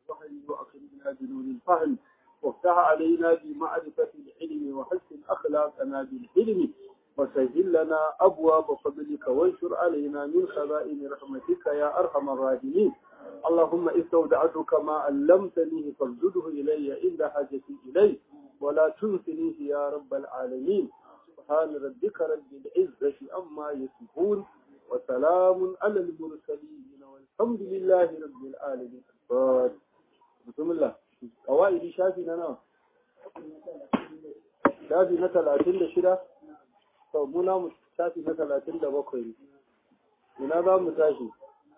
الوحي وأكرمنا بنور الفهم وافتح علينا بمعرفة العلم وحسن أخلاقنا بالحلم وسهل لنا أبواب فضلك وانشر علينا من خزائن رحمتك يا أرحم الراحمين اللهم استودعتك ما علمتني فاردده إلي عند حاجتي إليه ولا تنسنيه يا رب العالمين سبحان ربك رب العزة أما يصفون وسلام على المرسلين والحمد لله رب العالمين بسم الله قوائد شافي لنا شافي مثلا أتند شرا فمنا شافي مثلا أتند بقري من هذا متاشي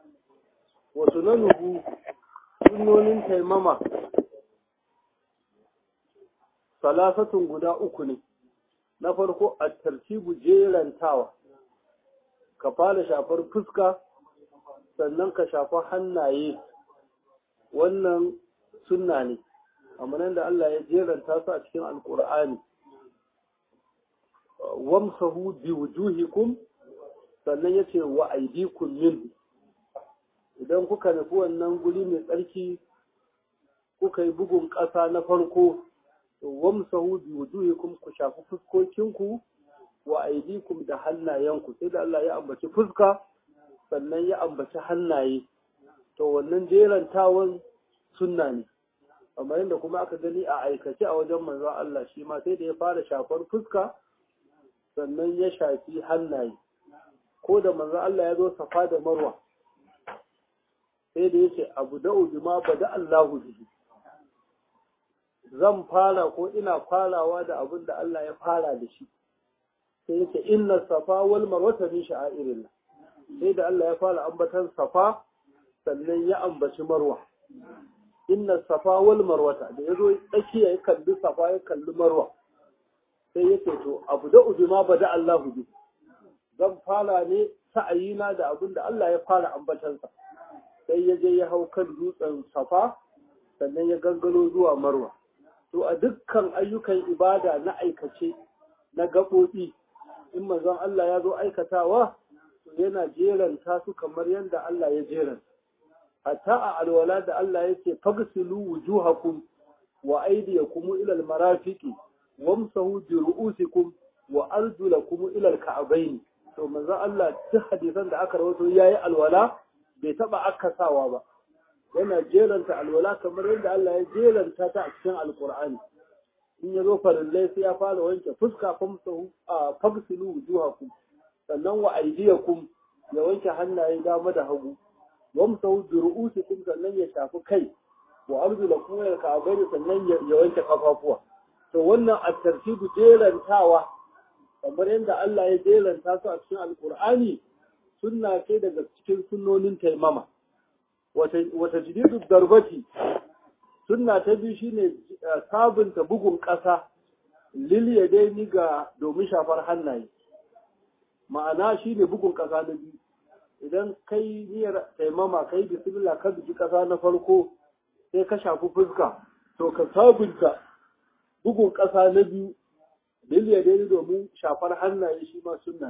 وسننه sunonin taimama salasatun guda uku ne na farko a tartibu jerantawa ka fara shafar fuska sannan ka shafa hannaye wannan sunna ne amma nan da Allah ya jeranta su a cikin alkur'ani wamsahu bi wujuhikum sannan yace wa aydikum min idan kuka nufi wannan guri mai tsarki kuka yi bugun ƙasa na farko to wamsahu bi wujuhikum ku shafi fuskokinku wa aydikum da hannayenku sai da Allah ya ambaci fuska sannan ya ambaci hannaye to wannan jerantawan sunna ne amma yadda kuma aka gani a aikace a wajen manzon Allah shi ma sai da ya fara shafar fuska sannan ya shafi hannaye ko da manzon Allah ya zo safa da marwa sai da yace abu da'u bima bada Allahu bihi zan fara ko ina farawa da abin da Allah ya fara da shi sai yake inna safa wal marwata min sha'airillah sai da Allah ya fara ambatan safa sannan ya ambaci marwa inna safa wal marwata da yazo tsakiya ya kalli safa ya kalli marwa sai yake to abu da ujuma bada Allah bi zan fara ne sa'ayina da abin da Allah ya fara ambatansa sai ya je ya hau kan dutsen safa sannan ya gangalo zuwa marwa to a dukkan ayyukan ibada na aikace na gaɓoɓi in manzon Allah ya zo aikatawa to yana jeranta su kamar yadda Allah ya jeranta hatta a alwala da Allah ya ce fagsilu wujuhakum wa aydiyakum ila almarafiqi wamsahu bi ru'usikum wa arjulakum ila alka'bayn to manzon Allah duk hadisan da aka rawaito yayi alwala bai taba akasawa ba yana jeranta alwala kamar yadda Allah ya jeranta ta a cikin alkur'ani in ya zo farillai sai ya fara wanke fuska famsahu a fagsilu wujuhakum sannan wa aydiyakum ya wanke hannaye dama da hagu wamsahu bi ru'usikum sannan ya shafi kai wa arjulakum ila ka'bayn sannan ya wanke kafafuwa to wannan at-tartibu jerantawa kamar yadda Allah ya jeranta su a cikin alkur'ani sunna ce daga cikin sunnonin taimama wata jididu darbati sunna ta biyu shine sabunta bugun ƙasa liliya dai ni ga domin shafar hannaye ma'ana shine bugun ƙasa na biyu idan kai niyyar taimama kai bismillah ka bugi ƙasa na farko sai ka shafi fuska to ka sabunta bugun ƙasa na biyu liliya dai domin shafar hannaye shi ma sunna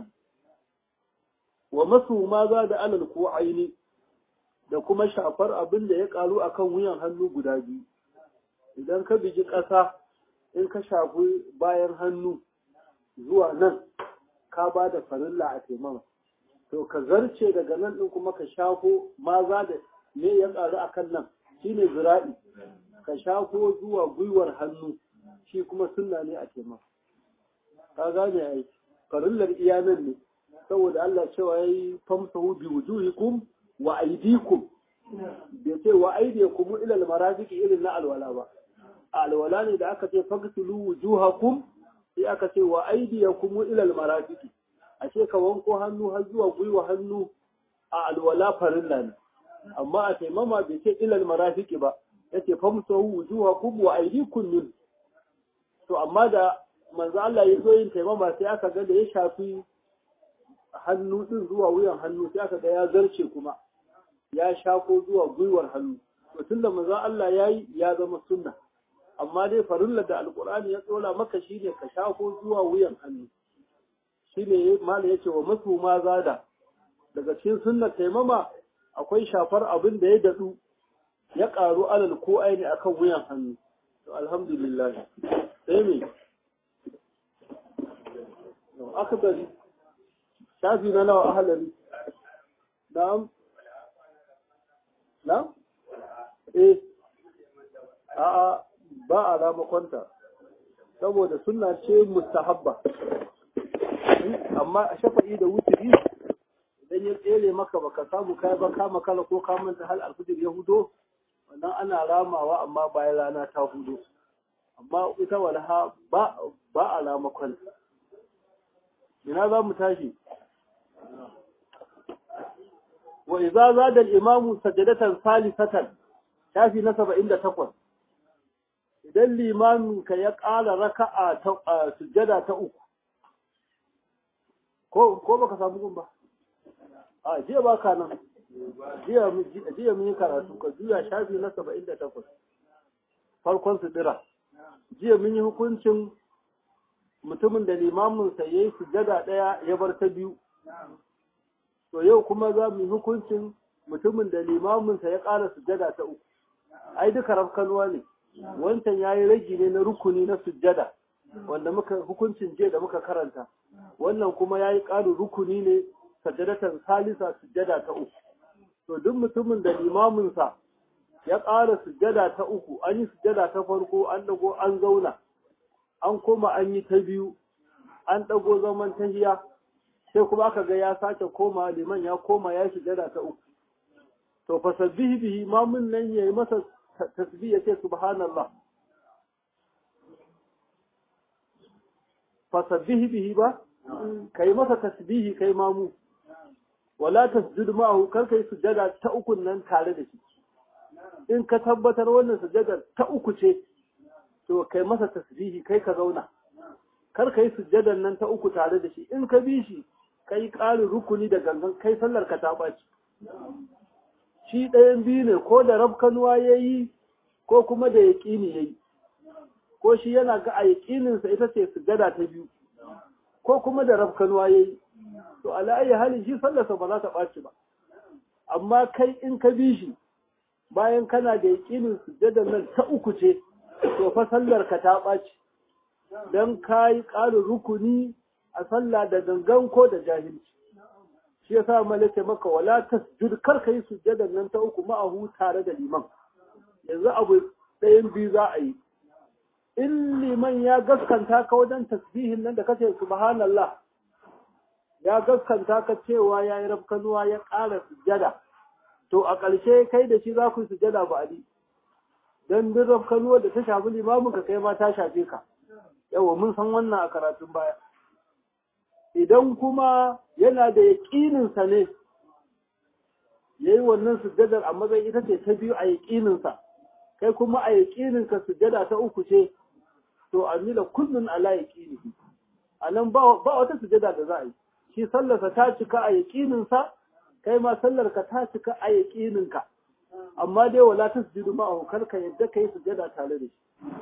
wa masu ma za da alal ko aini da kuma shafar abin da ya karu a kan wuyan hannu guda biyu idan ka bigi ƙasa in ka shafi bayan hannu zuwa nan ka ba da farilla a taimama to ka zarce daga nan ɗin kuma ka shafo maza da me ya karu a kan nan shine zira'i ka shafo zuwa gwiwar hannu shi kuma sunna ne a taimama ka gane ai farillar iya nan ne saboda Allah cewa yayi famsahu bi wujuhikum wa aidikum bai ce wa aidikum ila almarafiqi irin na alwala ba alwala ne da aka ce fagsilu wujuhakum sai aka ce wa aidiyakum ila almarafiqi ashe ka wanko hannu har zuwa gwiwa hannu a alwala farilla ne amma a taimama bai ce ila almarafiqi ba yace famsahu wujuhakum wa aidikum min to amma da manzo Allah ya zo yin taimama sai aka ga da ya shafi hannu din zuwa wuyan hannu sai aka ga ya zarce kuma ya shako zuwa gwiwar hannu to tunda manzo Allah yayi ya zama sunna amma dai farilla da alqur'ani ya tsola maka shine ka shako zuwa wuyan hannu shine malai yace wa masu ma zada daga cikin sunnar taimama akwai shafar abin da ya dadu ya ƙaru alal ko aini akan wuyan hannu to alhamdulillah sai me aka gari shafi na nawa ahalari na'am na'am eh a'a ba a ramakonta saboda suna ce mustahabba amma a shafa'i da wuturi idan ya tsere maka baka samu kai ba ka makala ko ka manta hal alfijir ya hudo wannan ana ramawa amma bayan rana ta hudo amma ita walha ba ba a ramakonta ina za mu tashi wa idza zada al-imamu sajadatan salisatan shafi na 78 idan limamin ka ya ƙara raka'a ta sujjada ta uku ko ko baka samu gun ba a jiya ba ka nan jiya jiya mun yi karatu ka juya shafi na 78 farkon sudira jiya mun yi hukuncin mutumin da limamin sa yayi sujjada daya ya bar ta biyu to yau kuma za mu yi hukuncin mutumin da limamin sa ya ƙara sujjada ta uku ai duka rafkanuwa ne wancan yayi ragi ne na rukuni na sujjada wanda muka hukuncin jiya da muka karanta wannan kuma yayi ƙarin rukuni ne sajadatan salisa sujjada ta uku to duk mutumin da limamin sa ya ƙara sujjada ta uku an yi sujjada ta farko an dago an zauna an koma an yi ta biyu an dago zaman tahiya sai kuma aka ga ya sake koma liman ya koma ya sujjada ta uku to fasabbihi bihi mamun nan yayi masa tasbih yace subhanallah fasabbih bihi ba kai masa tasbihi kai mamu wala tasjud ma'ahu kar kai sujada ta uku nan tare da shi in ka tabbatar wannan sujada ta uku ce to kai masa tasbihi kai ka zauna kar kai sujadan nan ta uku tare da shi in ka bi shi kai ƙarin rukuni da gangan kai sallar ka ta ɓaci shi ɗayan biyu ne ko da rafkanuwa ya yi ko kuma da yaƙini ya yi ko shi yana ga a yaƙininsa ita ce sujada ta biyu ko kuma da rafkanuwa ya yi to ala'ayi halin shi sallarsa ba za ta ɓaci ba amma kai in ka bi shi bayan kana da yaƙinin sujada nan ta uku ce to fa sallar ka ta ɓaci don ka yi ƙarin rukuni a sallah da gangan ko da jahilci shi yasa malaka maka wala tasjud kar kai sujjadan nan ta uku ma'ahu tare da liman yanzu abu ɗayan biyu za a yi in liman ya gaskanta ka wajen tasbihin nan da kace subhanallah ya gaskanta ka cewa ya yi rafkanuwa ya ƙara sujjada to a ƙarshe kai da shi za ku yi sujjada ba ali dan duk rafkanuwar da ta shafi limamin ka kai ma ta shafe ka yawa mun san wannan a karatun baya idan kuma yana da yaƙininsa ne ya yi wannan sujjadar a matsayin ita ce ta biyu a yaƙininsa kai kuma a yaƙininka sujjada ta uku ce to a mila kullum ala yaƙini a nan ba wata sujjada da za a yi shi sallarsa ta cika a yaƙininsa kai ma sallarka ta cika a yaƙininka amma dai wala ta sujudu ma a ka yadda ka yi sujjada tare da shi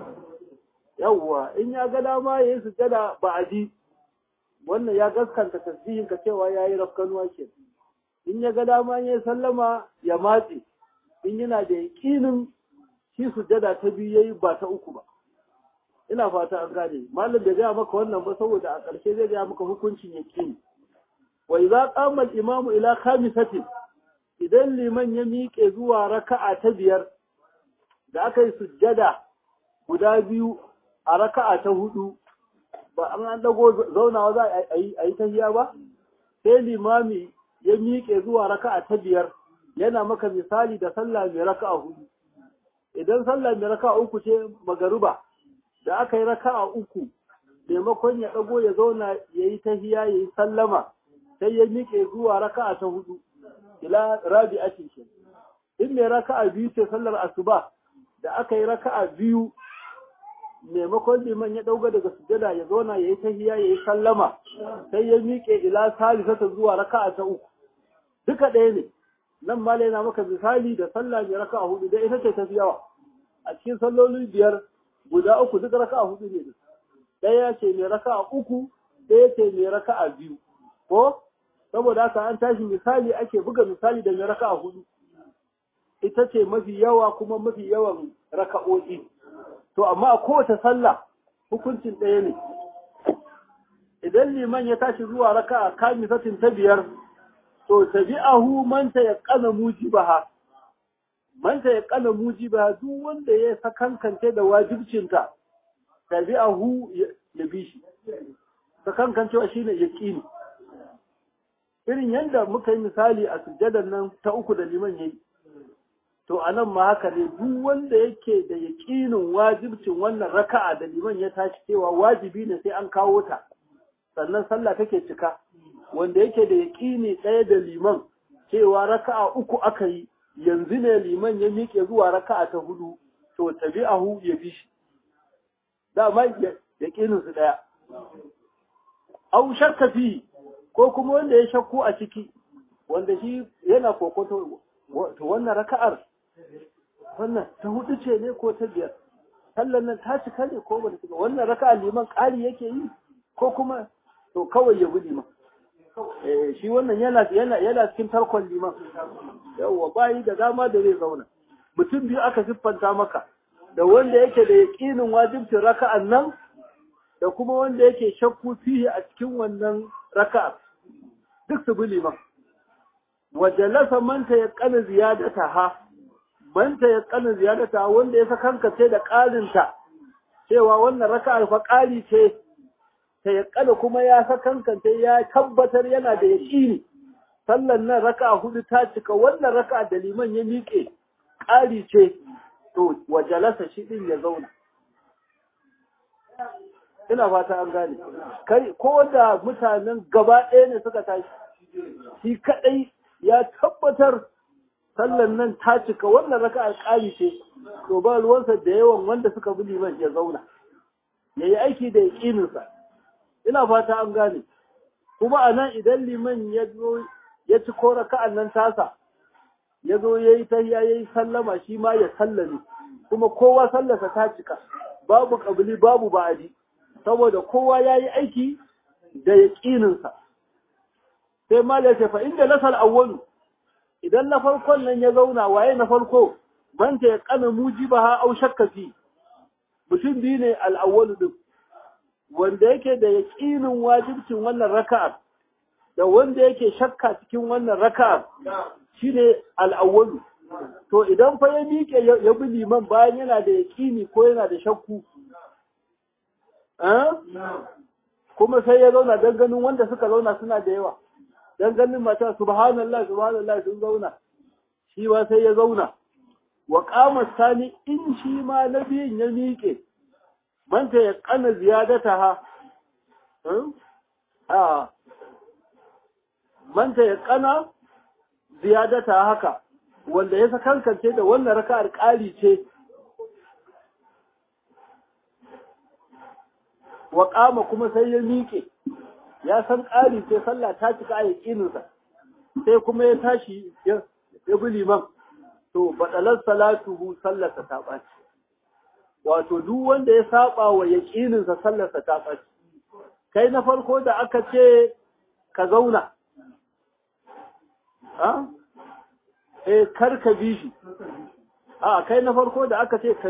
yawwa in ya ga dama ya yi sujjada ba a ji wannan ya gaskanta tasbihin ka cewa yayi rafkanuwa ke in ya ga dama ya sallama ya matse in yana da yaqinin shi sujada ta biyu yayi ba ta uku ba ina fata an gane malam bai gaya maka wannan ba saboda a ƙarshe zai gaya maka hukuncin yaqini wa idza qama al-imamu ila khamisatin idan liman ya miƙe zuwa raka'a ta biyar da aka yi sujjada guda biyu a raka'a ta hudu ba an an dago zaunawa za a yi tahiya ba sai limami ya miƙe zuwa raka'a ta biyar yana maka misali da sallah mai raka'a hudu idan sallah mai raka'a uku ce magaruba da aka yi raka'a uku maimakon ya dago ya zauna ya yi tahiya ya yi sallama sai ya miƙe zuwa raka'a ta hudu ila rabi'atin ke in mai raka'a biyu ce sallar asuba da aka yi raka'a biyu maimakon liman ya dauga daga sujada ya zauna ya yi tahiya ya yi sallama sai ya miƙe ila salisata zuwa raka'a ta uku duka ɗaya ne nan ma yana maka misali da sallah mai raka'a hudu da ita ce tafi yawa a cikin salloli biyar guda uku duk raka'a hudu ne ɗaya ce mai raka'a uku ɗaya ce mai raka'a biyu ko saboda haka an tashi misali ake buga misali da mai raka'a hudu ita ce mafi yawa kuma mafi yawan raka'o'i to amma a kowace sallah hukuncin ɗaya ne idan liman ya tashi zuwa raka'a kamisatin ta biyar to tabi'ahu man ta yaqana mujibaha man ta yaqana mujibaha duk wanda ya sakankance da wajibcinta tabi'ahu ya bi shi sakankancewa shine yaqini irin yanda muka yi misali a sujjadar nan ta uku da liman yayi to anan ma haka ne duk wanda yake da yaqinin wajibcin wannan raka'a da liman ya tashi cewa wajibi ne sai an kawo ta sannan sallah take cika wanda yake da yaƙini ɗaya da liman cewa raka'a uku aka yi yanzu ne liman ya miƙe zuwa raka'a ta hudu to tabi'ahu ya bi shi dama yaƙinin su ɗaya au shakka fi ko kuma wanda ya shakku a ciki wanda shi yana kokoto to wannan raka'ar wannan ta hudu ce ne ko ta biyar sallan nan ta cika ne ko ba ta cika wannan raka'a liman ƙari yake yi ko kuma to kawai ya bi liman shi wannan yana yana yana cikin tarkon liman yawa bayi da dama da zai zauna mutum biyu aka siffanta maka da wanda yake da yaqinin wajibcin raka'an nan da kuma wanda yake shakku fihi a cikin wannan raka'a duk su bi liman wa jalasa man ta yaqana ziyadataha man ta yaqana ziyadataha wanda ya sakankace da ƙarinta cewa wannan raka'ar fa ƙari ce ta yakkada kuma ya sakankance ya tabbatar yana da yaƙini sallan nan raka hudu ta cika wannan raka da liman ya miƙe ƙari ce to wajalasa shi din ya zauna ina fata an gane kai ko da mutanen gaba ɗaya ne suka tashi shi kaɗai ya tabbatar sallan nan ta cika wannan raka ƙari ce to ba ruwansa da yawan wanda suka bi liman ya zauna ya yi aiki da yaƙininsa ina fata an gane kuma a nan idan liman ya zo ya ci ko raka'an nan tasa ya zo ya yi tahiya ya yi sallama shi ma ya sallame kuma kowa sallarsa ta cika babu ƙabili babu ba'adi saboda kowa ya yi aiki da yaƙininsa sai ma ya ce fa inda lasal awwalu idan na farkon nan ya zauna waye na farko manta ya kana mujibaha au shakka fi mutum biyu ne al-awwalu din wanda yake da yaƙinin wajibcin wannan raka'ar da wanda yake shakka cikin wannan raka'ar shine al-awwalu to idan fa ya miƙe ya bi liman bayan yana da yaƙini ko yana da shakku kuma sai ya zauna don ganin wanda suka zauna suna da yawa don ganin mata subhanallah subhanallah sun zauna shi ma sai ya zauna wa qama sani in shi ma na biyun ya miƙe manta ya kana ziyadata ha a manta ya kana ziyadata haka wanda ya sakankance da wannan raka'ar ƙari ce wa ƙama kuma sai ya miƙe ya san ƙari ce sallah ta cika a yaƙininsa sai kuma ya tashi ya bi liman to baɗalar salatuhu sallarsa ta ɓaci wato duk wanda ya saba wa yaƙininsa sallarsa ta ɓaci kai na farko da aka ce ka zauna a eh kar ka bi shi a kai na farko da aka ce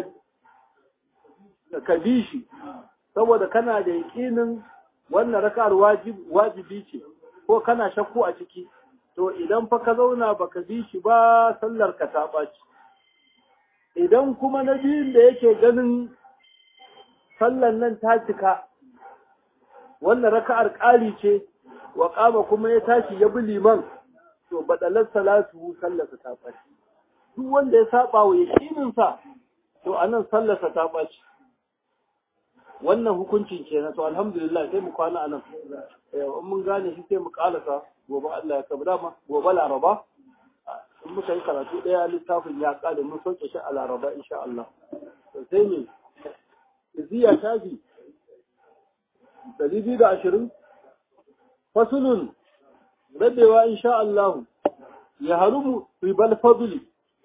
ka bi shi saboda kana da yaƙinin wannan raka'ar wajibi ce ko kana shakku a ciki to idan fa ka zauna baka bi shi ba sallar ka ta ɓaci idan kuma na biyun da yake ganin sallar nan ta cika wannan raka'ar ƙari ce wa ƙama kuma ya tashi ya bi liman to baɗalar salatu sallarsa ta ɓaci duk wanda ya saba wa yaƙininsa to anan sallarsa ta ɓaci wannan hukuncin kenan to alhamdulillah sai mu kwana anan in mun gane shi sai mu kalasa gobe Allah ya kabu dama gobe laraba in muka yi karatu daya littafin ya kare mun sauke shi a laraba insha Allah to sai ne ziya tafi dari biyu da ashirin fasulun rabewa insha Allah ya harumu ribal fadli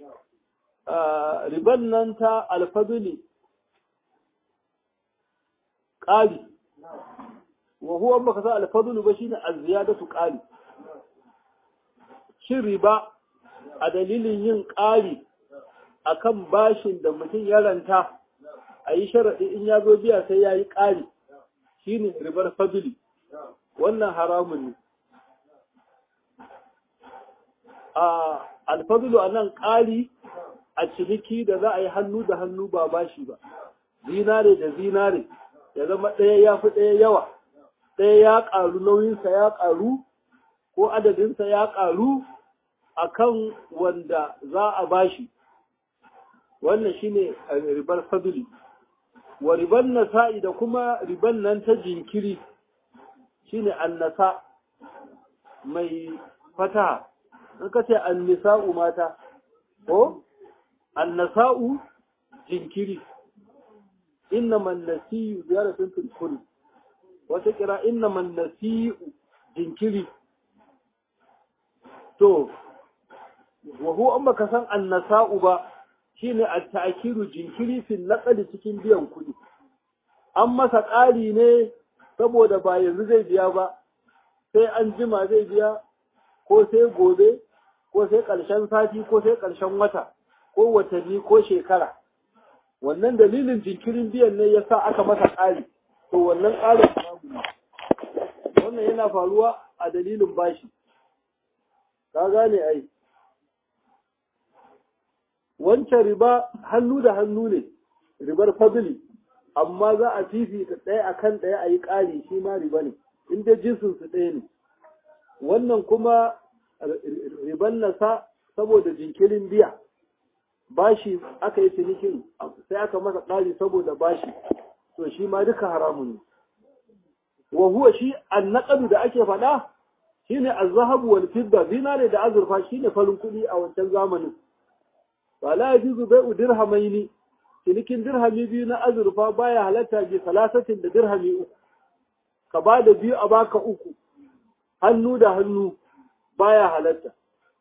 riban nan ta alfadli ƙari wa huwa baka sa alfadulu ba shine az-ziyadatu ƙari shin riba a dalilin yin ƙari akan bashin da mutum ya ranta a yi sharaɗi in ya zo biya sai ya yi ƙari shi ne ribar fabili wannan haramun ne a alfabilu a nan ƙari a ciniki da za a yi hannu da hannu ba bashi ba zinare da zinare ya zama ɗaya ya fi ɗaya yawa ɗaya ya ƙaru nauyinsa ya ƙaru ko adadinsa ya ƙaru a kan wanda za a bashi wannan shine ribar fabili wa riban nasa'i da kuma riban nan ta jinkiri shine annasa mai fataha in ka ce annisa'u mata ko annasa'u jinkiri inna man nasiyu ziyaratun fil kulli wata kira inna man nasiyu jinkiri to wa huwa amma ka san annasa'u ba shine at-ta'kiru jinkiri fil naqdi cikin biyan kuɗi an masa ƙari ne saboda ba yanzu zai biya ba sai an jima zai biya ko sai gobe ko sai ƙarshen sati ko sai ƙarshen wata ko watanni ko shekara wannan dalilin jinkirin biyan ne yasa aka masa ƙari to wannan ƙarin wannan yana faruwa a dalilin bashi ka gane ai wancan riba hannu da hannu ne ribar fadli amma za a fifita ɗaya akan ɗaya a yi ƙari shi ma riba ne in dai jinsin su ɗaya ne wannan kuma riban nasa saboda jinkirin biya bashi aka yi cinikin sai aka masa ƙari saboda bashi to shi ma duka haramun ne wa huwa shi annaqadu da ake faɗa shine az-zahabu wal fidda zinare da azurfa shine farin kuɗi a wancan zamanin wala yajuzu bai'u dirhamaini cinikin dirhami biyu na azurfa baya halatta bi salasatin da dirhami uku ka ba da biyu a baka uku hannu da hannu baya halatta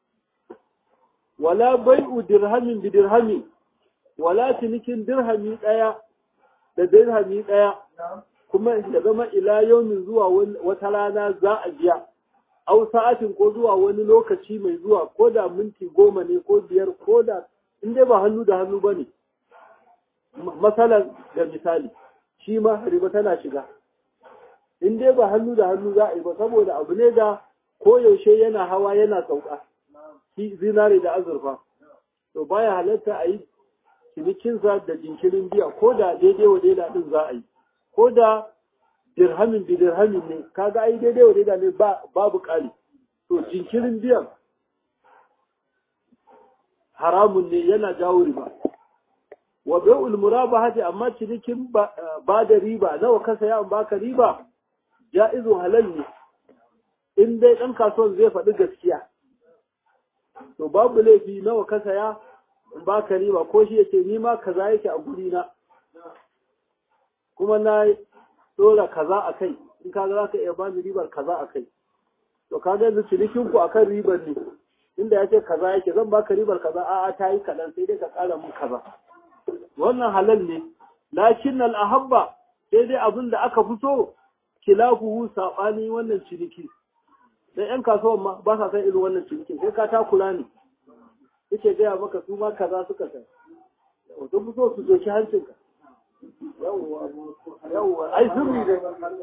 wala bai'u dirhamin bi dirhami wala cinikin dirhami ɗaya da dirhami ɗaya kuma ya zama ila yaumin zuwa wata rana za a biya au sa'atin ko zuwa wani lokaci mai zuwa ko da minti goma ne ko biyar ko da in dai ba hannu da hannu ba ne masalan da misali shi ma riba tana shiga in dai ba hannu da hannu za a yi ba saboda abu ne da koyaushe yana hawa yana sauka shi zinare da azurfa to baya halatta a yi cinikinsa da jinkirin biya ko da daidai wa daida din za a yi ko da dirhamin bi dirhamin ne kaga ai daidai wa daida ne babu kali to jinkirin biyan haramun ne yana jawo riba wa bai'ul murabahati amma cinikin ba da riba nawa ka saya an baka riba ja'izu halal ne in dai dan kasuwan zai faɗi gaskiya to babu laifi nawa ka saya in baka riba ko shi yake ni ma kaza yake a guri na kuma na dora kaza a kai in kaga za ka iya bani ribar kaza a kai to kaga yanzu cinikin ku akan ribar ne inda ya ce kaza yake zan baka ribar kaza a'a ta yi kaɗan sai dai ka ƙara mun kaza wannan halal ne lakin al'ahabba sai dai abin da aka fi so kilafuhu saɓani wannan ciniki sai ‘yan kasuwan ma ba sa san irin wannan ciniki sai ka takura ne suke gaya maka su ma kaza suka san wato fi so su doki hancinka yawwa ai sirri dai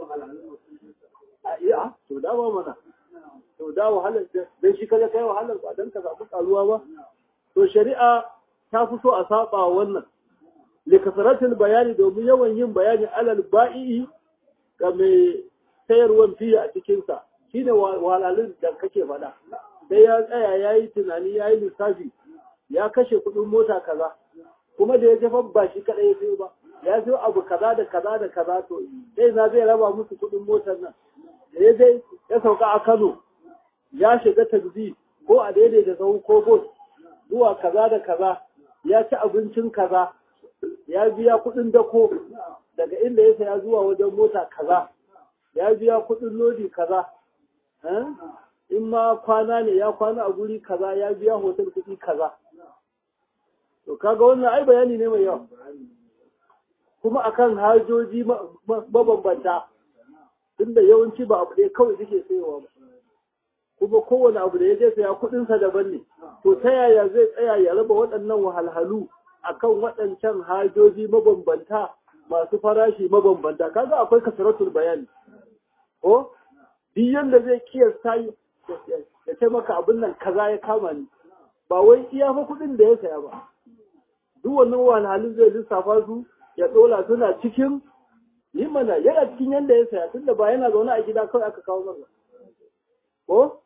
a iya to dama mana to da wahalar dan shi kaga kai wahalar ba dan ka samu karuwa ba to shari'a ta fi so a saba wannan likasaratul bayani domin yawan yin bayani alal ba'i ga mai sayarwan fiye a cikinsa shi ne wahalhalun da kake faɗa sai ya tsaya ya yi tunani ya yi lissafi ya kashe kuɗin mota kaza kuma da ya jefa ba shi kaɗai ya sayo ba ya sayo abu kaza da kaza da kaza to sai na zai raba musu kuɗin motar nan da ya dai ya sauka a Kano ya shiga taxi ko a daidai da sau ko bus zuwa kaza da kaza ya ci abincin kaza ya biya kuɗin dako daga inda ya saya zuwa wajen mota kaza ya biya kuɗin lodi kaza in ma kwana ne ya kwana a guri kaza ya biya hotel kuɗi kaza to kaga wannan ai bayani ne mai yawa kuma akan hajoji mabambanta tunda yawanci ba abu ɗaya kawai suke sayowa ba kuma kowane abu da ya je saya kuɗinsa daban ne to ta yaya zai tsaya ya raba waɗannan wahalhalu akan waɗancan hajoji mabambanta masu farashi mabambanta kaga akwai kasaratul bayani ko duk yanda zai kiyasta ya ce maka abin nan kaza ya kama ni ba wai iya fa kuɗin da ya saya ba duk wannan wahalhalun zai lissafa su ya ɗola suna cikin yi mana yana cikin yanda ya saya tunda ba yana zaune a gida kawai aka kawo masa ko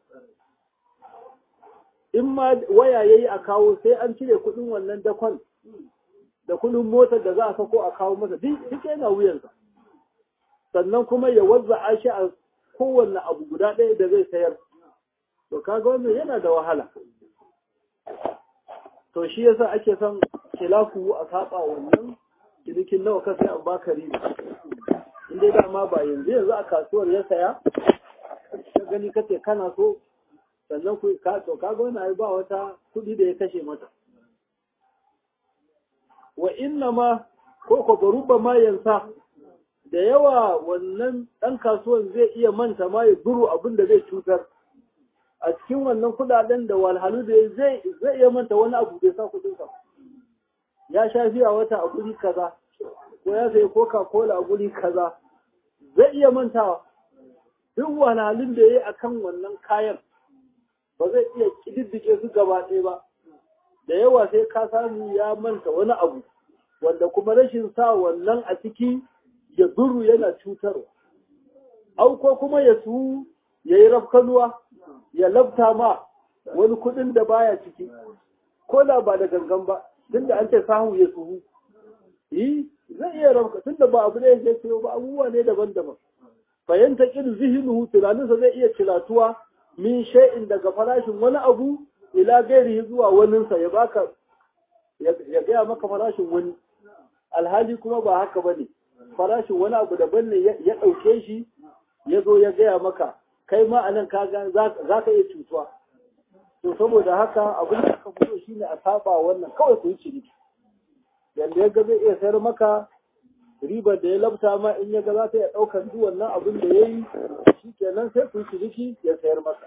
in ma waya yayi a kawo sai an cire kuɗin wannan dakon da kuɗin motar da za a sako a kawo masa duk yana wuyansa sannan kuma ya wazza shi a kowanne abu guda ɗaya da zai sayar to kaga wannan yana da wahala to shi yasa ake son khilafu a saba wannan cinikin nawa ka sai an baka riba in dai dama ba yanzu yanzu a kasuwar ya saya ka gani kace kana so sannan ku ka to kaga wannan ai ba wata kuɗi da ya kashe mata wa inna ma ko ko baruba ma yansa da yawa wannan ɗan kasuwan zai iya manta ma ya buru abin da zai cutar a cikin wannan kuɗaɗen da walhalu da zai zai iya manta wani abu bai sa kuɗin sa ya sha fiya wata a guri kaza ko ya sayi coca cola a guri kaza zai iya mantawa duk walhalun da ya yi akan wannan kayan ba zai iya ƙididdige su gaba ɗaya ba da yawa sai ka samu ya manta wani abu wanda kuma rashin sa wannan a ciki ya duru yana cutarwa au ko kuma ya su ya yi rafkanuwa ya labta ma wani kuɗin da baya ciki ko da ba da gangan ba tunda an ce sahu ya suhu yi zai iya rafka tunda ba abu ne ya ce ba abubuwa ne daban-daban fahimta kin zihinuhu tunaninsa zai iya ciratuwa min shay'in daga farashin wani abu ila gairi zuwa waninsa ya baka ya gaya maka farashin wani alhali kuma ba haka bane farashin wani abu daban ne ya ɗauke shi ya zo ya gaya maka kai ma anan ka ga za ka iya cutuwa to saboda haka abin da aka fito shine a saba wannan kawai ku yi ciniki yanda ya ga zai iya sayar maka ribar da ya labta ma in ya ga za ta iya ɗaukar duk wannan abin da ya yi shi kenan sai ku yi ciniki ya sayar maka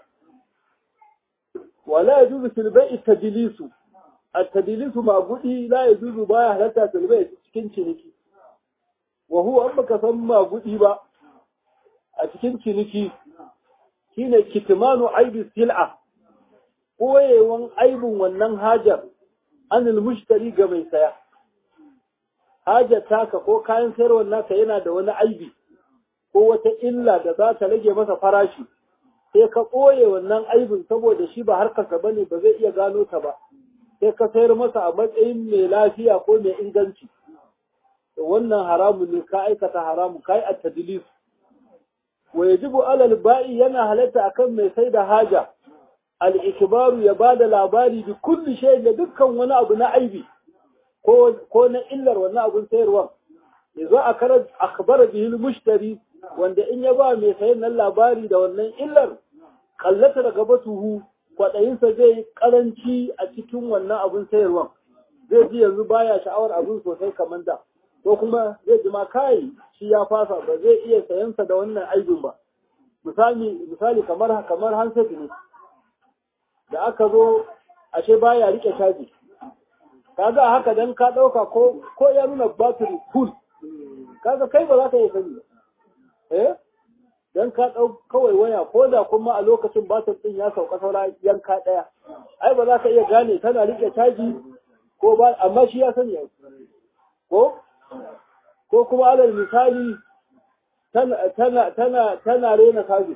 wala ya juzu filbai tadilisu a tadilisu ma gudi la ya juzu baya halatta filbai cikin ciniki wa huwa an baka san ma gudi ba a cikin ciniki shine kitmanu aibi sil'a koyewan aibin wannan hajar anil mushtari ga mai saya hajar taka ko kayan sayarwar naka yana da wani aibi ko wata illa da za ta rage masa farashi sai ka ɓoye wannan aibin saboda shi ba harkarsa ba ne ba zai iya gano ta ba sai ka sayar masa a matsayin mai lafiya ko mai inganci wannan haramun ne ka aikata haramun ka yi a tadilis wa yajibu alal ba'i yana halatta akan mai sai da haja al-ikbaru ya bada labari bi kulli shay da dukkan wani abu na aibi ko ko na illar wannan abun sayarwa yazo a karar akhbara bihi al-mushtari wanda in ya ba mai sayan nan labari da wannan illar kallata daga batuhu kwaɗayinsa zai karanci a cikin wannan abun sayarwa zai ji yanzu baya sha'awar abun sosai kamar da ko kuma zai ji ma kai shi ya fasa ba zai iya sayansa da wannan aibin ba misali misali kamar kamar handset ne da aka zo ashe baya rike caji kaga haka dan ka dauka ko ko ya nuna battery full kaga kai ba za ka iya sani eh dan ka dau kawai waya ko da kuma a lokacin batir din ya sauka saura yanka daya ai ba za ka iya gane tana rike caji ko ba amma shi ya sani ko ko kuma alal misali tana tana tana tana rena kaji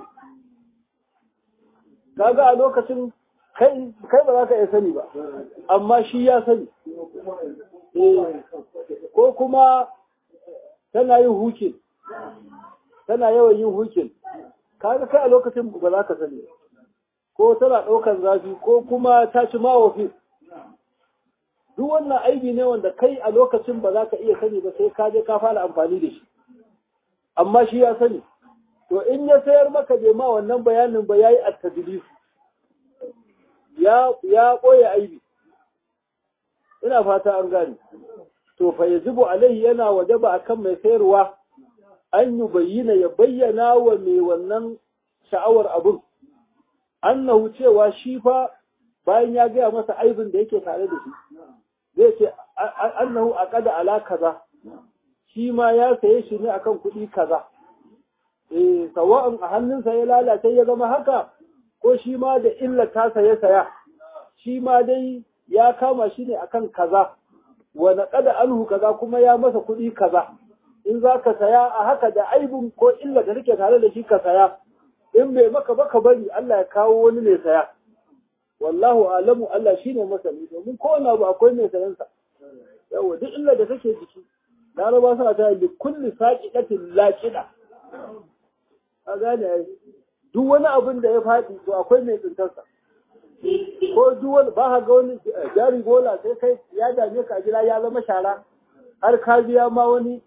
kaga a lokacin kai kai ba za ka iya sani ba amma shi ya sani ko kuma tana yin hukin tana yawan yin hukin kaga kai a lokacin ba za ka sani ko tana ɗaukar zafi ko kuma ta ci mawafi duk wannan aibi ne wanda kai a lokacin ba za ka iya sani ba sai ka je ka fara amfani da shi amma shi ya sani to in ya sayar maka bai ma wannan bayanin ba yayi at-tadlis ya ya koya aibi ina fata an gane to fa yajibu alaihi yana wajaba akan mai sayarwa an yi bayyana ya bayyana wa mai wannan sha'awar abun annahu cewa shi fa bayan ya gaya masa aibin da yake tare da shi zai ce annahu aqada ala kaza shi ma ya saye shi ne akan kuɗi kaza eh sawa'un a hannunsa ya lalace ya zama haka ko shi ma da illa ta saye saya shi ma dai ya kama shi ne akan kaza wa naqada anhu kaza kuma ya masa kuɗi kaza in za ka saya a haka da aibun ko illa da nake tare da shi ka saya in bai maka ba ka bari Allah ya kawo wani mai saya wallahu alamu Allah shine masani domin kowane abu akwai mai sayan sa yawa duk illa da kake jiki laraba suna ta bi kulli saqiqatin laqida a gane ai duk wani abin da ya faɗi to akwai mai tsintar sa ko duk wani ba ka ga wani jari bola sai kai ya dame ka a gida ya zama shara har ka biya ma wani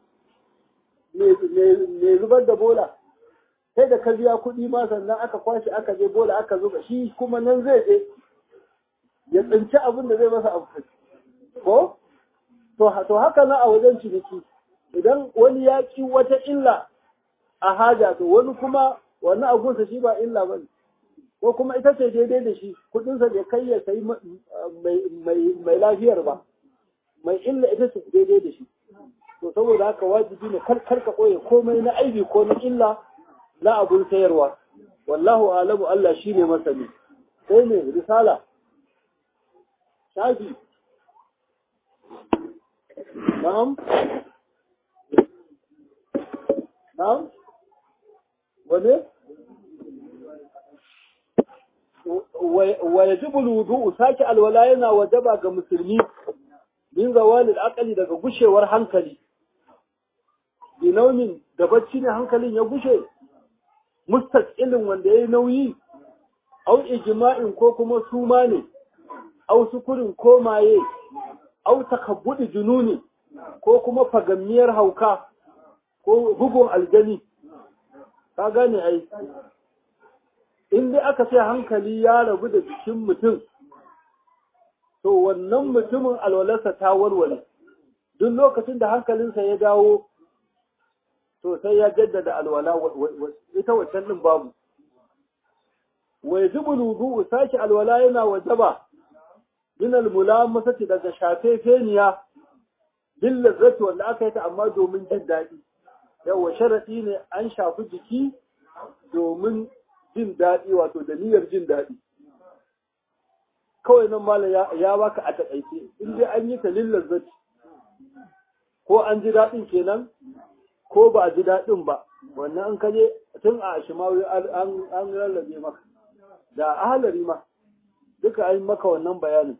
mai zubar da bola sai da ka biya kuɗi ma sannan aka kwashe aka je bola aka zuba shi kuma nan zai je ya tsinci abin da zai masa amfani ko to haka na a wajen ciniki idan wani ya ki wata illa a haja to wani kuma wani abunsa shi ba illa ba ko kuma ita ce daidai da shi kuɗinsa bai kai ya sayi mai lafiyar ba mai illa ita ce daidai da shi to saboda haka wajibi ne kar ka koye komai na aibi ko na illa na abun sayarwa wallahu alamu Allah shine masani sai ne risala shafi na'am na'am wane wa yajibu alwudu saki alwala yana wajaba ga musulmi min zawalil aqli daga gushewar hankali binaumin da bacci ne hankalin ya gushe mustaqilin wanda yayi nauyi au ijma'in ko kuma suma ne au sukurin ko maye au takabbudi jununi ko kuma fagammiyar hauka ko bugun aljani ka gane ai in dai aka ce hankali ya rabu da jikin mutum to wannan mutumin alwalarsa ta warware duk lokacin da hankalinsa ya dawo to sai ya jaddada alwala ita waccan din babu wa yajibu wudu'u saki alwala yana wajaba min almulamasati daga shafe feniya bil lazzati wanda aka yi ta amma domin jin daɗi yawa sharadi ne an shafi jiki domin jin daɗi wato da niyyar jin daɗi kawai nan mala ya baka a taƙaice in dai an yi ta lil lazzati ko an ji daɗin kenan ko ba a ji daɗin ba wannan an kaje tun a shimawi an rarrabe maka da ahalari ma duka an maka wannan bayanin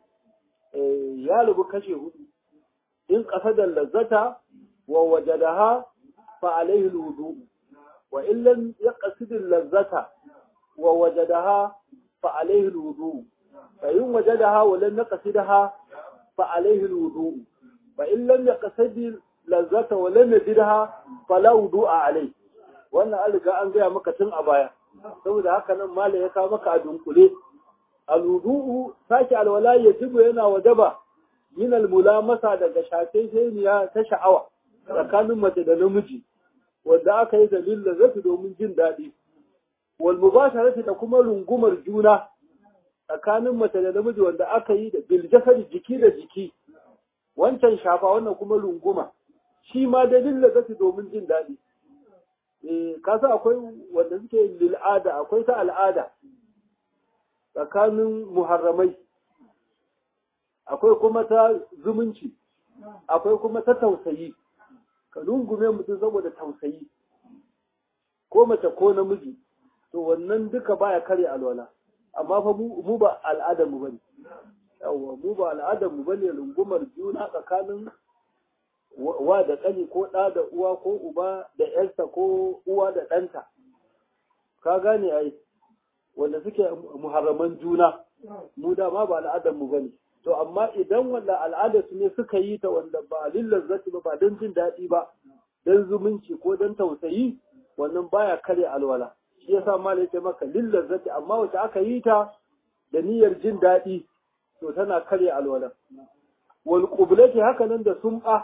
ya rubu kashe hudu in ƙasa da lazzata wa wajadaha fa alaihi wudu wa illan ya qasidil lazzata wa wajadaha fa alaihi wudu fa in wajadaha wa lam yaqsidha fa alaihi wudu fa in lam yaqsidil lazzata wa lam yajidha fala wudu'a alai wannan an riga an gaya maka tun a baya saboda haka nan mala ya kawo maka a dunkule alwudu'u sake alwala yajibu yana wajaba min almulamasa daga shafefeniya ta sha'awa tsakanin mace da namiji wanda aka yi dalilin lazzati domin jin daɗi wal mubasharati da kuma rungumar juna tsakanin mace da namiji wanda aka yi da bil jasadi jiki da jiki wancan shafa wannan kuma runguma shi ma dalilin lazzati domin jin daɗi eh kasa akwai wanda suke lil'ada akwai ta al'ada tsakanin muharramai akwai kuma ta zumunci akwai kuma ta tausayi ka lungume mutum saboda tausayi ko mace ko namiji to wannan duka baya kare alwala amma fa mu ba al'adar mu bane yawa mu ba al'adar mu bane lungumar juna tsakanin wa da ƙani ko ɗa da uwa ko uba da ƴarsa ko uwa da ɗanta ka gane ai wanda suke muharraman juna mu da ma ba al'adar mu bane to amma idan wanda al'adar su ne suka yi ta wanda ba lillar zati ba ba don jin daɗi ba don zumunci ko don tausayi wannan baya kare alwala shi yasa malai ce maka lillar zati amma wacce aka yi ta da niyyar jin daɗi to tana kare alwala wal qublati haka nan da sum'a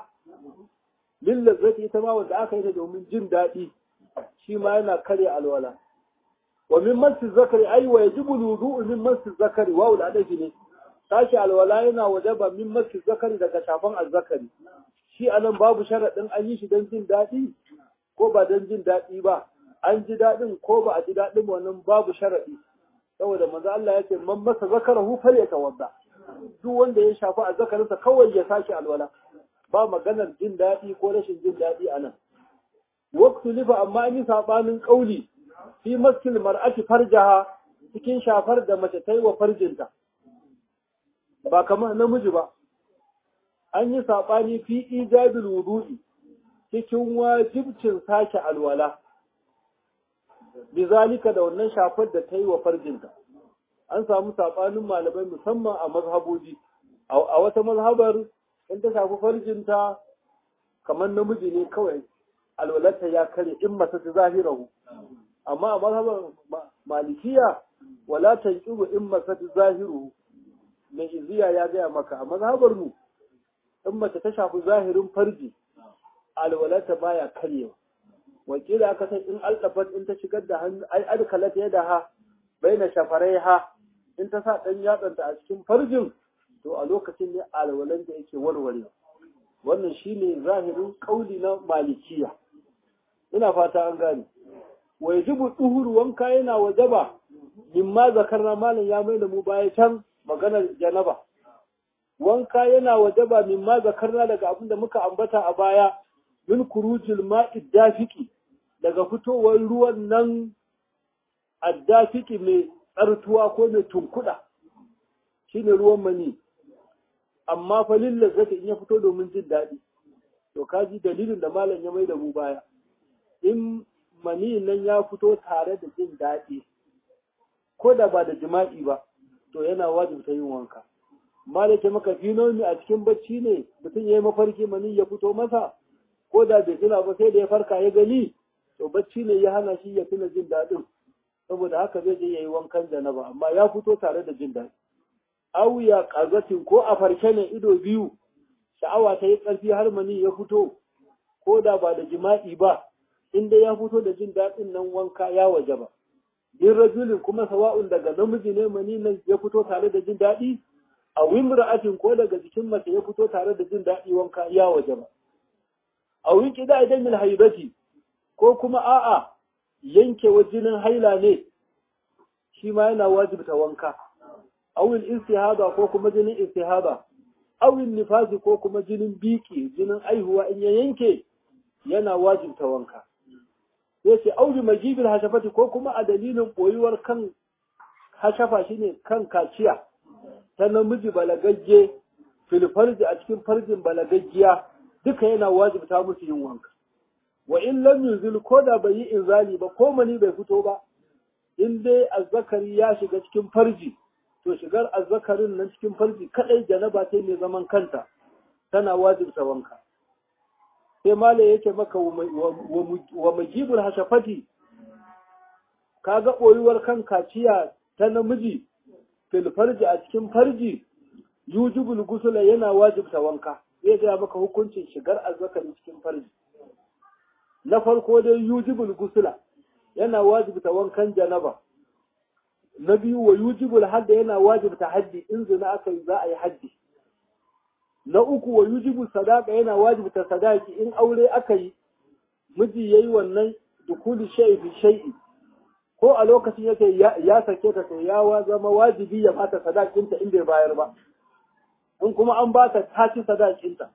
lillar zati ita ma wanda aka yi ta domin jin daɗi shi ma yana kare alwala wa min masu zakari ai wa yajibu wudu'u min masu zakari wa ul adafi ne tashi alwala yana wajaba min masu zakari daga shafan azzakari shi anan babu sharaɗin an yi shi don jin daɗi ko ba don jin daɗi ba an ji daɗin ko ba a ji daɗin wannan babu sharaɗi saboda manzo Allah ya ce man masa zakarahu falyatawadda duk wanda ya shafi azzakarinsa kawai ya sake alwala ba maganar jin daɗi ko rashin jin daɗi anan waqtu lifa amma an yi sabanin kauli fi maskil mar'ati farjaha cikin shafar da mace ta yi wa farjinta ba kamar namiji ba an yi saɓani fi ijabil wudu'i cikin wajibcin sake alwala bizalika da wannan shafar da ta yi wa farjinta an samu saɓanin malamai musamman a mazhaboji a wata mazhabar in ta shafi farjinta kamar namiji ne kawai alwalarta ya kare in masa ta zahirahu amma a mazhabar malikiya wala tanqibu in masa ta zahiruhu mai iziya ya gaya maka a mazhabar mu in mace ta shafi zahirin farji alwalarta baya karyewa wakila aka san in aldafat in ta shigar da hannu ai adkalat ya da ha baina shafarai ha in ta sa dan yatsanta a cikin farjin to a lokacin ne alwalan da yake warware wannan shine zahirin kauli na malikiya ina fata an gane wa yajibu duhuru wanka yana wajaba mimma zakarna malam ya mai da mu baya can maganar janaba wanka yana wajaba mimma zakarna daga abin da muka ambata a baya min kurujil ma'i dafiki daga fitowar ruwan nan addafiki mai tsartuwa ko mai tunkuda shine ruwan mani amma fa lillazzati in ya fito domin jin daɗi to kaji dalilin da malam ya mai da mu baya in mani nan ya fito tare da jin daɗi ko da ba da jima'i ba to yana wajibta yin wanka malake maka finomi a cikin bacci ne mutum ya yi mafarki mani ya fito masa ko da bai tuna ba sai da ya farka ya gani to bacci ne ya hana shi ya tuna jin daɗin saboda haka zai je ya yi wankan janaba amma ya fito tare da jin daɗi aw ya qazatin ko a farke ne ido biyu sha'awa ta yi ƙarfi har mani ya fito ko da ba da jima'i ba inda ya fito da jin daɗin nan wanka ya waje ba in rajulin kuma sawa'un daga namiji ne mani nan ya fito tare da jin daɗi a wimra'atin ko daga jikin mace ya fito tare da jin daɗi wanka ya waje ba a winki da idan min haibati ko kuma a'a yankewa jinin haila ne shi ma yana wajibta wanka awil istihada ko kuma jinin istihada awil nifasi ko kuma jinin biki jinin aihuwa in ya yanke yana wajibta wanka sai ce auli majibin hashafati ko kuma a dalilin boyuwar kan hashafa shine kan kaciya ta namiji balagagge filfarji a cikin farjin balagaggiya duka yana wajibta musu yin wanka wa in lam yuzil ko da bai yi inzali ba ko mani bai fito ba in dai azzakari ya shiga cikin farji to shigar azzakarin nan cikin farji kadai janaba ta mai zaman kanta tana wajibta wanka sai mala yake maka wa majibul hashafati kaga boyuwar kan kaciya ta namiji fil farji a cikin farji yujibul gusula yana wajibta wanka zai ga maka hukuncin shigar azzakari cikin farji na farko dai yujibul gusula yana wajibta wankan janaba na biyu wa yujibul hadda yana wajibta haddi in zina aka yi za a yi haddi na uku wa yujibu sadaka yana wajibta sadaki in aure aka yi miji yayi wannan dukuli shay'i fi shay'i ko a lokacin yake ya sake ta to ya zama wajibi ya bata sadakinta in bai bayar ba in kuma an bata ta ci sadakinta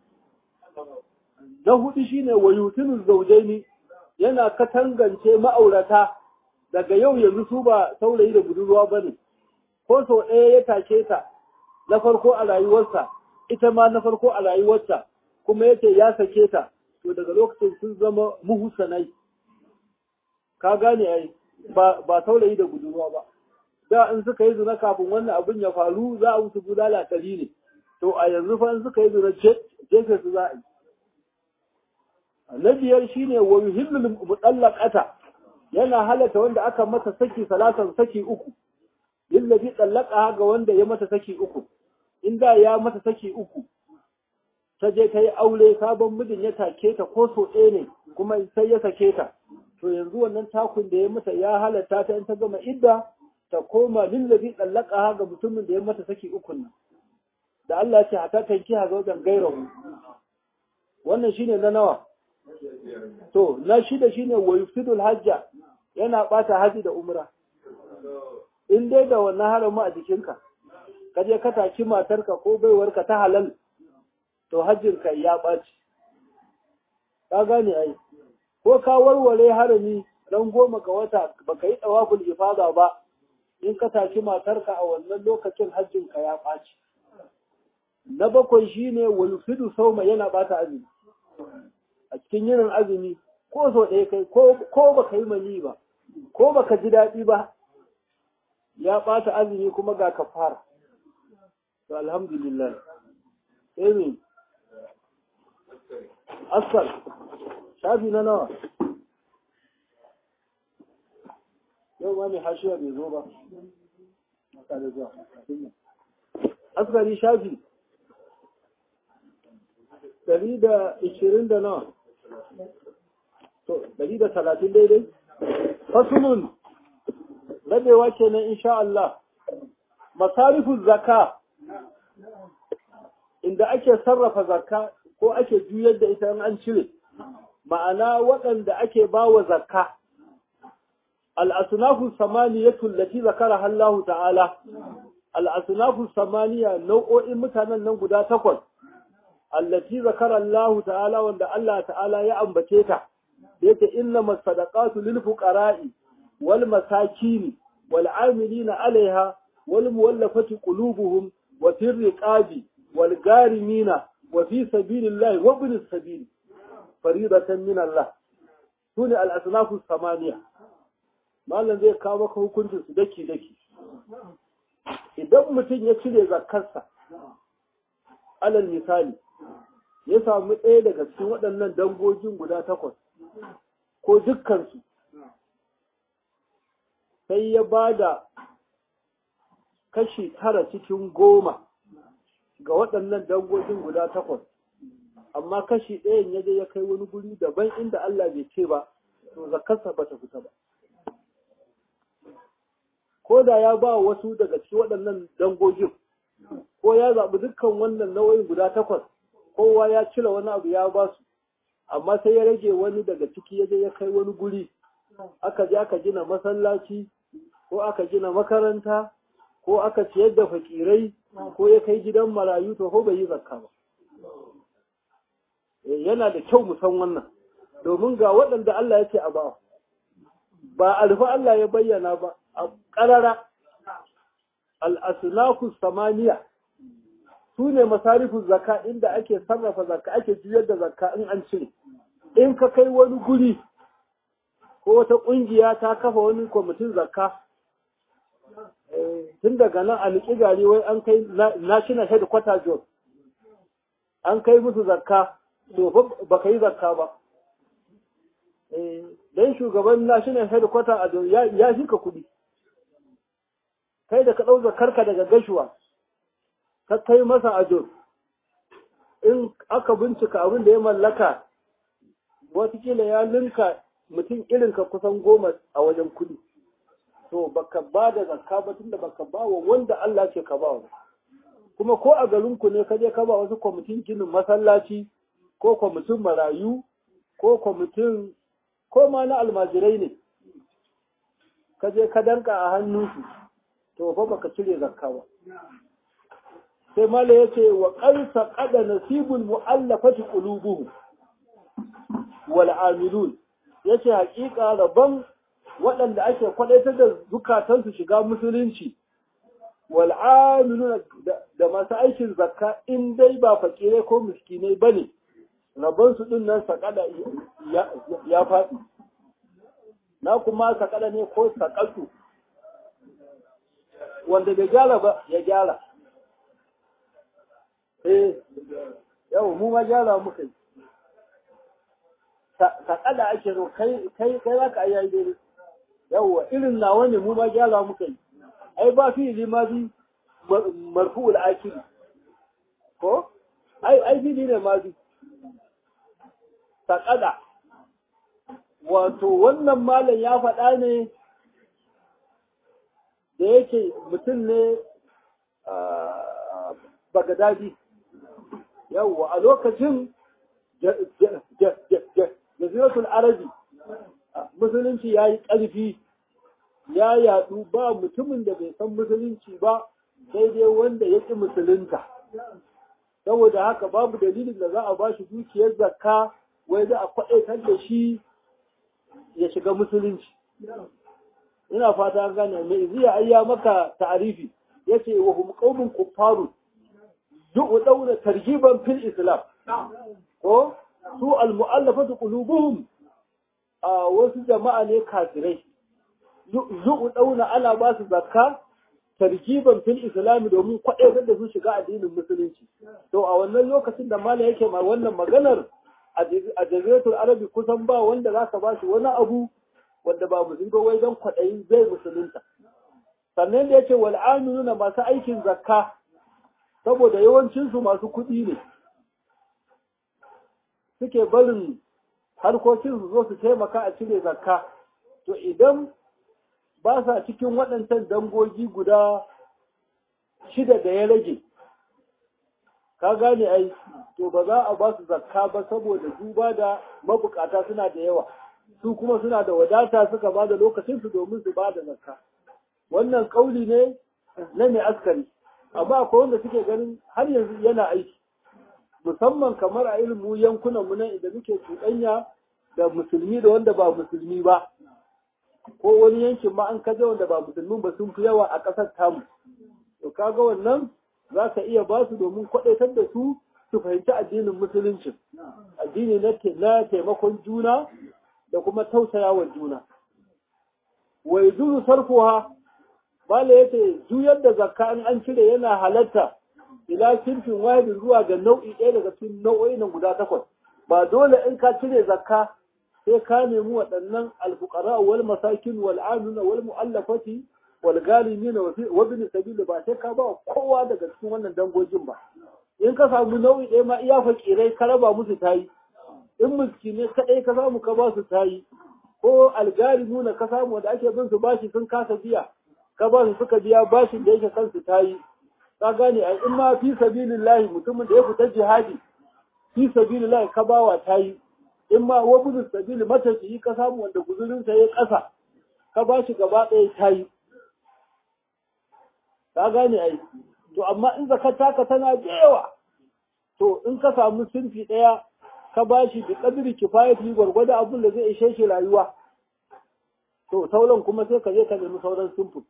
na hudu shine wa yutinu zawjaini yana katangance ma'aurata daga yau yanzu su ba saurayi da budurwa bane ko sau ɗaya ya take ta na farko a rayuwarsa ita ma na farko a rayuwarta kuma yace ya sake ta to daga lokacin sun zama muhusanai ka gane ai ba ba saurayi da budurwa ba da in suka yi zina kafin wannan abin ya faru za a musu bulala ɗari ne to a yanzu fa in suka yi zina jefe su za a yi na biyar shine wa yuhillul mutallaqata yana halata wanda aka mata saki salatan saki uku lillazi tallaka ga wanda ya mata saki uku inda ya mata saki uku ta je ta yi aure sabon mijin ya take ta ko so ɗaya ne kuma sai ya sake ta to yanzu wannan takun da ya mata ya halatta ta in ta gama idda ta koma lillazi tsallaka ga mutumin da ya mata saki ukun nan da Allah ce hata tanki ha zaujan gairahu wannan shine na nawa to na shida shine wa yufsidul hajja yana bata haji da umra in dai da wannan haramu a jikinka ka je ka taki matarka ko baiwarka ta halal to hajjinka ya ɓaci ka gane ai ko ka warware harami ran goma ga wata baka yi tsawaful ifada ba in ka taki matarka a wannan lokacin hajjinka ya ɓaci na bakwai shine wulfidu sauma yana bata azumi a cikin yinin azumi ko so ɗaya kai ko baka yi mani ba ko baka ji daɗi ba ya ɓata azumi kuma ga kafara to alhamdulillah sai asal shafi na nawa yau ma mai hashiya bai zo ba maka da zuwa askari shafi dari da ishirin da nawa to dari da talatin daidai fasulun rabewa kenan insha Allah masarifin zaka inda ake sarrafa zakka ko ake juyar da ita in an cire ma'ana waɗanda ake ba wa zakka al'asunafu samaniyatu lati zakara Allah ta'ala al'asunafu samaniya nau'o'in mutanen nan guda takwas allati zakara Allah ta'ala wanda Allah ta'ala ya ambace ta yake inna masadaqatu lil fuqara'i wal masakini wal amilina 'alayha wal muwallafati qulubuhum wa fir riqabi wal garimina wa fi sabilillahi wa ibn sabil faridatan min Allah sune al asnafu samaniya mallan zai kawo maka hukuncin su daki daki idan mutum ya cire zakarsa alal misali ya samu ɗaya daga cikin waɗannan dangogin guda takwas ko dukkansu sai ya ba da kashi tara cikin goma ga waɗannan dangogin guda takwas amma kashi ɗayan ya je ya kai wani guri daban inda Allah bai ce ba to zakarsa ba ta fita ba ko da ya ba wasu daga cikin waɗannan dangogin ko ya zaɓi dukkan wannan nau'in guda takwas kowa ya cire wani abu ya ba su amma sai ya rage wani daga ciki ya je ya kai wani guri aka je aka gina masallaci ko aka gina makaranta ko aka ciyar da fakirai ko ya kai gidan marayu to ko bai yi zakka ba yana da kyau mu san wannan domin ga waɗanda Allah ya ce a ba ba alfa Allah ya bayyana ba a ƙarara al'asunaku samaniya su ne masarifin zakka inda ake sarrafa zakka ake juyar da zakka in an cire in ka kai wani guri ko wata ƙungiya ta kafa wani kwamitin zakka tun daga nan a liƙi gari wai an kai national headquarter job an kai musu zakka to ba ka yi zakka ba don shugaban national headquarter a ya fi ka kuɗi kai da ka ɗau zakarka daga gashuwa ka kai masa ajo in aka bincika abin da ya mallaka watakila ya linka mutum irinka kusan goma a wajen kuɗi to baka ba da zakka ba tunda baka ba wa wanda Allah ce ka ba wa kuma ko a garinku ne ka je ka ba wasu kwamitin ginin masallaci ko kwamitin marayu ko kwamitin ko ma na almajirai ne ka je ka danka a hannunsu to fa baka cire zakka ba sai mala yace wa qarsa qada nasibul muallafati qulubuhum wal amilun yace haƙiƙa rabban waɗanda ake kwadaitar da zukatansu shiga musulunci wal amilun da masu aikin zakka in dai ba fakire ko miskinai bane rabban su din nan sakada ya faɗi na kuma sakada ne ko sakaltu wanda bai gyara ba ya gyara eh yau mu ma gyara muka yi sakada ake so kai kai kai za ka yi daidai yawwa irin nawa ne mu ma gyara muka yi ai ba fi limazi marfu'ul akili ko ai ai fi ne ma bi sakada wato wannan malam ya faɗa ne da yake mutum ne bagadadi yawwa a lokacin jaziratul arabi musulunci ya yi ƙarfi ya yadu ba mutumin da bai san musulunci ba daidai wanda ya ƙi musulunta saboda haka babu dalilin da za a ba shi dukiyar zakka wai za a kwaɗaitar da shi ya shiga musulunci ina fata an gane mai ziya ayya maka ta'arifi yace wa hum qaumun kuffarun du'u dauna targiban fil islam ko su al mu'allafatu qulubuhum a wasu jama'a ne kafirai du'u dauna ana ba su zakka targiban fil islam domin kwaɗaitar da su shiga addinin musulunci to a wannan lokacin da mala yake ma wannan maganar a jaziratul arabi kusan ba wanda zaka ba shi wani abu wanda ba musulmi ba wai don kwaɗayin zai musulunta sannan da yace wal amiluna masu aikin zakka saboda yawancinsu masu kuɗi ne suke barin harkokin su zo su taimaka a cire zakka to idan ba sa cikin waɗancan dangogi guda shida da ya rage ka gane ai to ba za a ba su zakka ba saboda duba da mabukata suna da yawa su kuma suna da wadata suka ba da lokacinsu domin su ba da zakka wannan kauli ne na mai askari amma akwai wanda suke ganin har yanzu yana aiki musamman kamar a irin mu yankunan mu nan idan muke cuɗanya da musulmi da wanda ba musulmi ba ko wani yankin ma an kaje wanda ba musulmin ba sun fi yawa a ƙasar tamu to kaga wannan za ka iya ba su domin kwaɗaitar da su su fahimci addinin musulunci addini na taimakon juna da kuma tausayawa juna wai zuru sarfuha bala yace juyar da zakka in an cire yana halatta ila sinfin wahidin zuwa ga nau'i ɗaya daga cikin nau'o'i nan guda takwas ba dole in ka cire zakka sai ka nemi waɗannan alfuqara wal masakin wal amina wal mu'allafati wal galimin wa bin sabil ba sai ka ba kowa daga cikin wannan dangogin ba in ka samu nau'i ɗaya ma iya fakirai ka raba musu tayi in miskine kadai ka samu ka ba su tayi ko algari nuna ka samu wanda ake bin su bashi sun kasa biya ka ba su suka biya bashin da yake kansu tayi ka gane ai in ma fi sabilillahi mutumin da ya fita jihadi fi sabilillahi ka bawa tayi in ma wa budu sabili matafiyi ka samu wanda guzurin sa ya kasa ka ba shi gaba ɗaya tayi ka gane ai to amma in zakata ka tana da yawa to in ka samu sinfi ɗaya ka ba shi da ƙadiri kifayati gwargwado abin da zai ishe shi rayuwa to sauran kuma sai ka je ka nemi sauran sinfin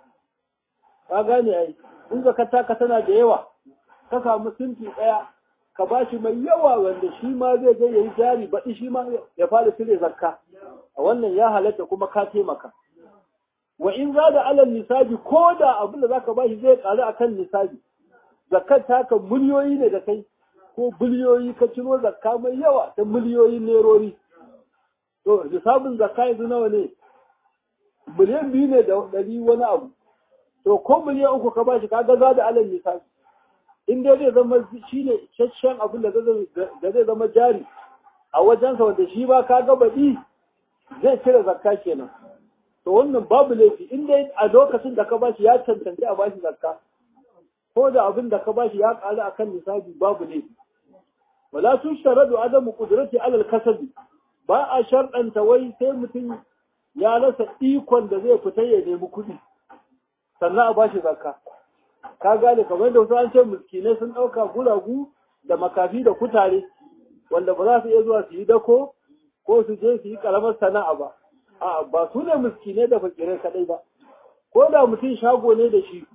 ka gane ai in zakata ka tana da yawa ka samu sinfi ɗaya ka ba shi mai yawa wanda shi ma zai je yayi jari baɗi shi ma ya fara cire zakka a wannan ya halatta kuma ka taimaka wa in za da alal nisabi ko da abin da zaka ba shi zai ƙaru akan nisabi zakkar taka miliyoyi ne da kai ko biliyoyi ka ciro zakka mai yawa ta miliyoyin nerori to nisabin zakka yanzu nawa ne miliyan biyu ne da ɗari wani abu to ko miliyan uku ka ba shi kaga za da alal nisabi in dai zai zama shi ne cacciyan abin da zai zama jari a wajensa wanda shi ba ka ga baɗi zai cire zakka kenan to wannan babu laifi in dai a lokacin da ka bashi ya cancanci a bashi zakka ko da abin da ka bashi ya ƙaru akan nisabi babu laifi wala tun sharadu adamu qudrati alal kasabi ba a sharɗanta wai sai mutum ya rasa ikon da zai fita ya nemi kuɗi sannan a bashi zakka ka gane kamar da wasu an ce miskinai sun ɗauka guragu da makafi da kutare wanda ba za su iya zuwa su yi dako ko su je su yi ƙaramar sana'a ba a ba su ne miskinai da fakirai kaɗai ba ko da mutum shago ne da shi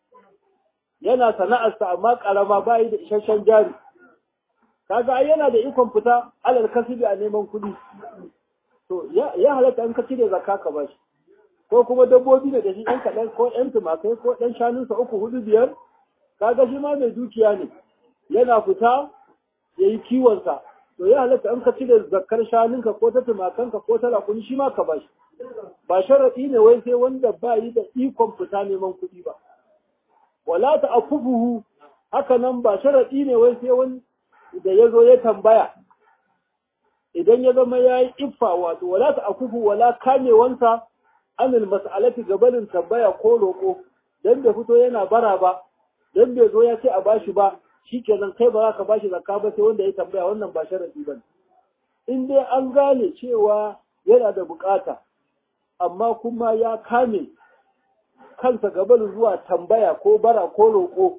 yana sana'arsa amma ƙarama ba yi da isasshen jari kaga ai yana da ikon fita alal kasibi a neman kuɗi to ya halatta an ka cire zakka ka bashi ko kuma dabbobi da shi ɗan kaɗan ko ɗan tumakai ko ɗan shanunsa uku hudu biyar kaga shi ma mai dukiya ne yana fita ya yi kiwonsa to ya halatta an ka cire zakkar shanunka ko ta tumakanka ko ta rakuni shi ma ka bashi ba sharaɗi ne wai sai wanda ba yi da ikon fita neman kuɗi ba wala ta afufuhu haka nan ba sharaɗi ne wai sai wani da ya zo ya tambaya idan ya zama ya yi iffa wato wala ta akufu wala kamewansa anil mas'alati gabanin tambaya ko roƙo dan bai fito yana bara ba dan bai zo ya ce a bashi ba shikenan kai ba za ka bashi zakka ba sai wanda ya tambaya wannan ba sharadi ba in dai an gane cewa yana da bukata amma kuma ya kame kansa gabanin zuwa tambaya ko bara ko roƙo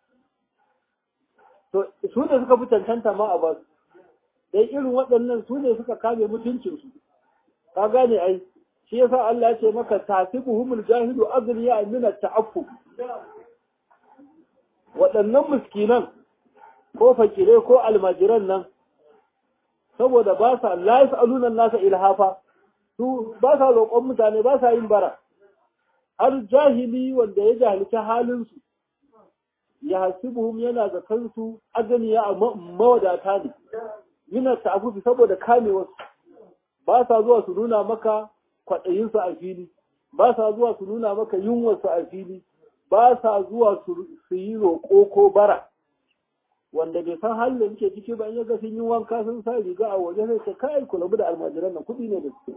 to su ne suka fi cancanta ma a basu dai irin waɗannan su ne suka kame mutuncinsu ka gane ai shi yasa Allah ya ce maka tasibuhumul jahilu azliya min at-ta'affuf waɗannan miskinan ko fakire ko almajiran nan saboda ba sa la yasaluna nasa ilhafa su ba sa roƙon mutane ba sa yin bara har jahili wanda ya jahilci halin su ya hasibuhum yana zakan su azliya a mawadata ne min at-ta'affuf saboda kamewarsu ba sa zuwa su nuna maka kwaɗayinsu a fili ba sa zuwa su nuna maka yunwarsu a fili ba sa zuwa su yi roƙo ko bara wanda bai san halin da muke ciki ba in ya ga sun yi wanka sun sa riga a waje sai ta kai ku rabu da almajiran nan kuɗi ne da su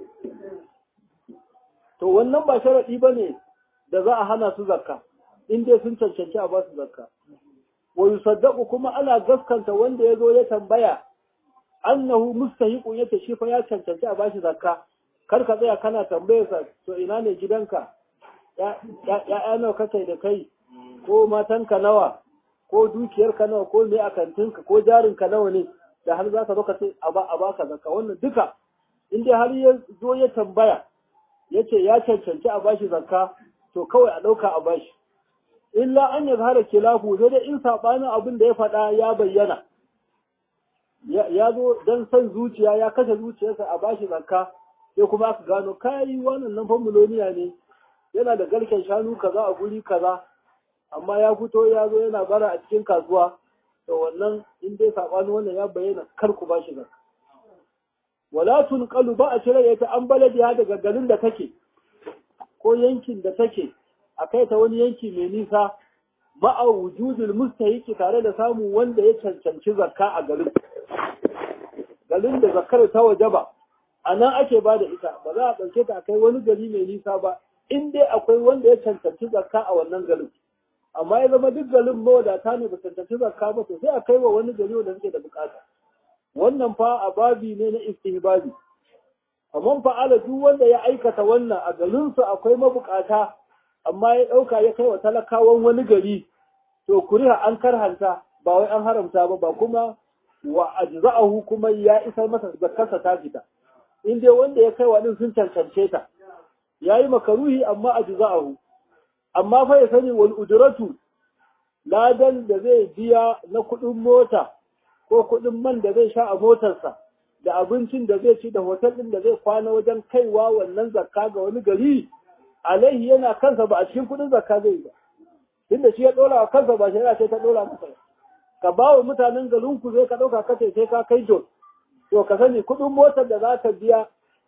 to wannan ba sharaɗi ba ne da za a hana su zakka in dai sun cancanci a ba su zakka wa yusaddaqu kuma ana gaskanta wanda ya zo ya tambaya annahu mustahiqun yace shi fa ya cancanci a bashi zakka kar ka tsaya kana tambayar sa to ina ne gidanka ya ya nawa kake da kai ko matanka nawa ko dukiyarka nawa ko me akantinka ko jarinka nawa ne da har zaka zo ka ce a ba a baka zakka wannan duka in dai har ya zo ya tambaya yace ya cancanci a bashi zakka to kawai a dauka a bashi illa an yazhara kilafu sai dai in sabanin abin da ya faɗa ya bayyana ya zo don son zuciya ya kashe zuciyarsa a bashi zakka sai kuma aka gano kai wannan nan famuloniya ne yana da garken shanu kaza a guri kaza amma ya fito ya zo yana bara a cikin kasuwa to wannan in dai sabani wannan ya bayyana kar ku bashi zakka wala tunqalu ba a cire ta an baladiya daga garin da take ko yankin da take a kai ta wani yanki mai nisa ma'a wujudul mustahiqi tare da samun wanda ya cancanci zakka a garin garin da zakkar ta waje ba a nan ake ba da ita ba za a ɗauke ta a kai wani gari mai nisa ba in dai akwai wanda ya cancanci zakka a wannan garin amma ya zama duk garin mawadata ne ba cancanci zakka ba to sai a kai wa wani gari wanda suke da bukata wannan fa a babi ne na istihbabi amma fa'ala duk wanda ya aikata wannan a garinsu akwai mabukata amma ya ɗauka ya kai wa talakawan wani gari to kuriha an karhanta ba wai an haramta ba ba kuma wa ajza'ahu kuma ya isar masa zakkarsa ta fita in dai wanda ya kai wa din sun cancance ta yayi makaruhi amma ajza'ahu amma fa ya sani wal ujratu ladan da zai biya na kuɗin mota ko kuɗin man da zai sha a motarsa da abincin da zai ci da hotel ɗin da zai kwana wajen kaiwa wannan zakka ga wani gari alaihi yana kansa ba a cikin kuɗin zakka zai ba tunda shi ya ɗora wa kansa ba shari'a sai ta ɗora masa ka ba wa mutanen garin ku zai ka ɗauka ka sai ka kai jos to ka sani kuɗin motar da za ka biya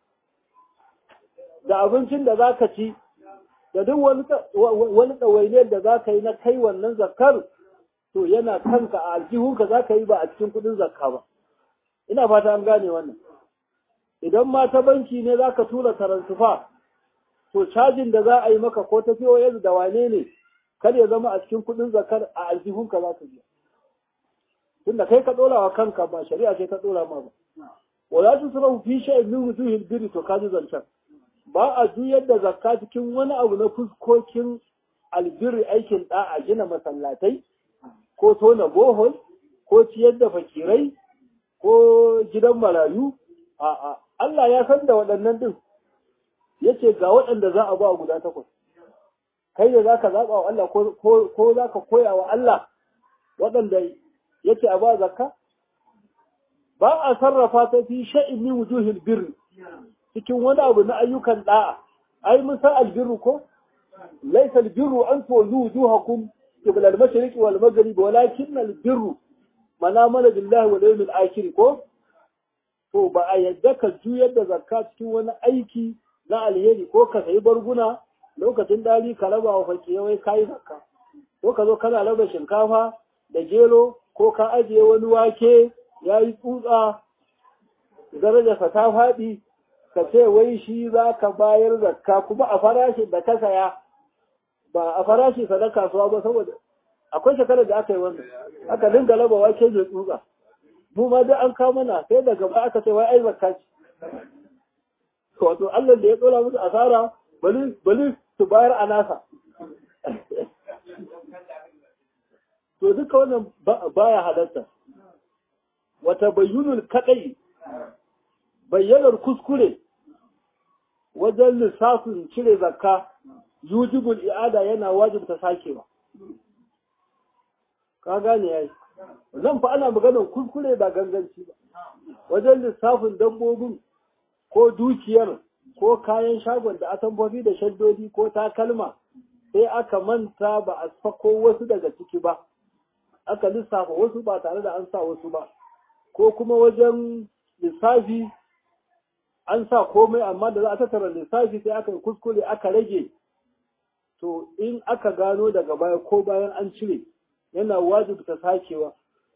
da abincin da za ka ci da duk wani ɗawainiyar da za ka yi na kai wannan zakkar to yana kanka a aljihunka za ka yi ba a cikin kuɗin zakka ba ina fata an gane wannan idan ma ta banki ne za ka tura taransifa to cajin da za a yi maka ko ta yanzu da wane ne kar ya zama a cikin kuɗin zakar a aljihunka za ka biya tunda kai ka ɗora wa kanka ba shari'a ce ta ɗora ma ba wala tu sura fi shay'in min wujuhil birri to kaji zancan ba a juyar da zakka cikin wani abu na fuskokin albirri aikin da'a gina masallatai ko tona bohol ko ciyar da fakirai ko gidan marayu a'a Allah ya san da waɗannan din yace ga waɗanda za a ba guda takwas kai da zaka zaba wa Allah ko ko zaka koya wa Allah waɗanda yace a ba zakka ba a sarrafa ta fi sha'in min wujuhil birri cikin wani abu na ayyukan da'a ai mun san albirru ko laysa albirru an tuwallu wujuhakum qibla al-mashriqi wal maghrib walakin albirru manamala billahi wal yawmil akhir ko to ba a yadda ka juyar da zakka cikin wani aiki na alheri ko ka sayi barguna lokacin dali ka raba wa fakire wai kai zakka ko ka zo kana raba shinkafa da gero ko ka ajiye wani wake yayi tsutsa darajarsa ta faɗi ka ce wai shi za ka bayar zakka kuma a farashin da ka saya ba a farashi sa na kasuwa ba saboda akwai shekarar da aka yi wannan aka dinga raba wake mai tsutsa mu ma duk an kawo mana sai daga ba aka ce wai ai zakka ce wato Allah da ya tsora musu asara bali bali su bayar a nasa to duka wannan baya halatta wata bayyunul kadai bayyanar kuskure wajen lissafin cire zakka yujibul i'ada yana wajibta sakewa ka gane yayi nan fa ana maganar kuskure ba ganganci ba wajen lissafin dabbobin ko dukiyar ko kayan shagon da atambobi da shaddodi ko takalma sai aka manta ba a sako wasu daga ciki ba aka lissafa wasu ba tare da an sa wasu ba ko kuma wajen lissafi an sa komai amma da za a tattara lissafi sai aka kuskure aka rage to in aka gano daga baya ko bayan an cire yana wajibta sakewa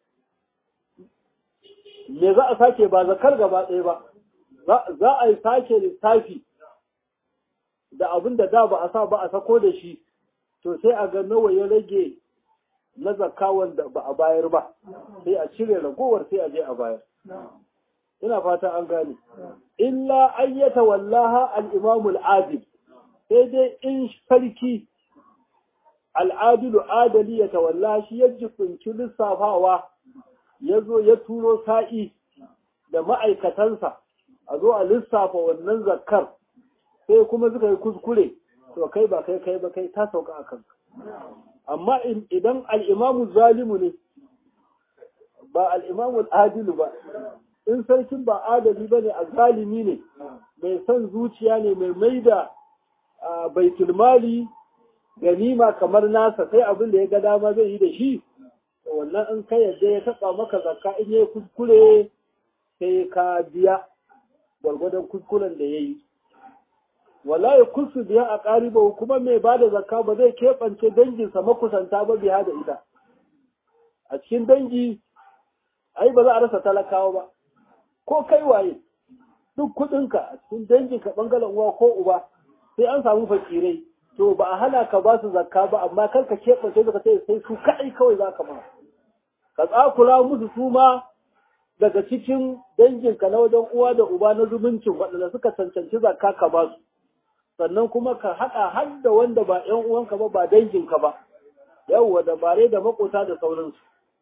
me za a sake ba zakar gaba ɗaya ba za a yi sake lissafi da abin da da ba a sa ba a sako da shi to sai a ga nawa ya rage na zakka wanda ba a bayar ba sai a cire ragowar sai a je a bayar ina fata an gane illa ayyata wallaha al-imamul adil sai dai in sarki al'adilu adali ya tawalla shi ya jikunci lissafawa ya zo ya turo sa'i da ma'aikatansa a zo a lissafa wannan zakkar sai kuma suka yi kuskure to kai ba kai kai ba kai ta sauka a kanka amma idan al'imamu zalimu ne ba al'imamu adilu ba in sarkin ba adali ba ne a zalimi ne mai son zuciya ne mai mai da baitulmali ganima kamar nasa sai abin da ya ga dama zai yi da shi wannan in ka yadda ya taɓa maka zakka in ya kuskure sai ka biya gwargwadon kuskuren da ya yi wala ya kusu biya a ƙariba kuma mai ba da zakka ba zai keɓance danginsa makusanta ba biya da ita a cikin dangi ai ba za a rasa talakawa ba ko kai waye duk kuɗinka a cikin danginka ɓangaren uwa ko uba sai an samu fakirai to ba a hana ka ba su zakka ba amma kar ka keɓance ka ce sai su kaɗai kawai za ka ma ka tsakura musu su ma daga cikin danginka na wajen uwa da uba na zumuncin waɗanda suka cancanci zakka ka ba su sannan kuma ka haɗa har da wanda ba ‘yan uwanka ba ba danginka ba yawwa da bare da makota da sauransu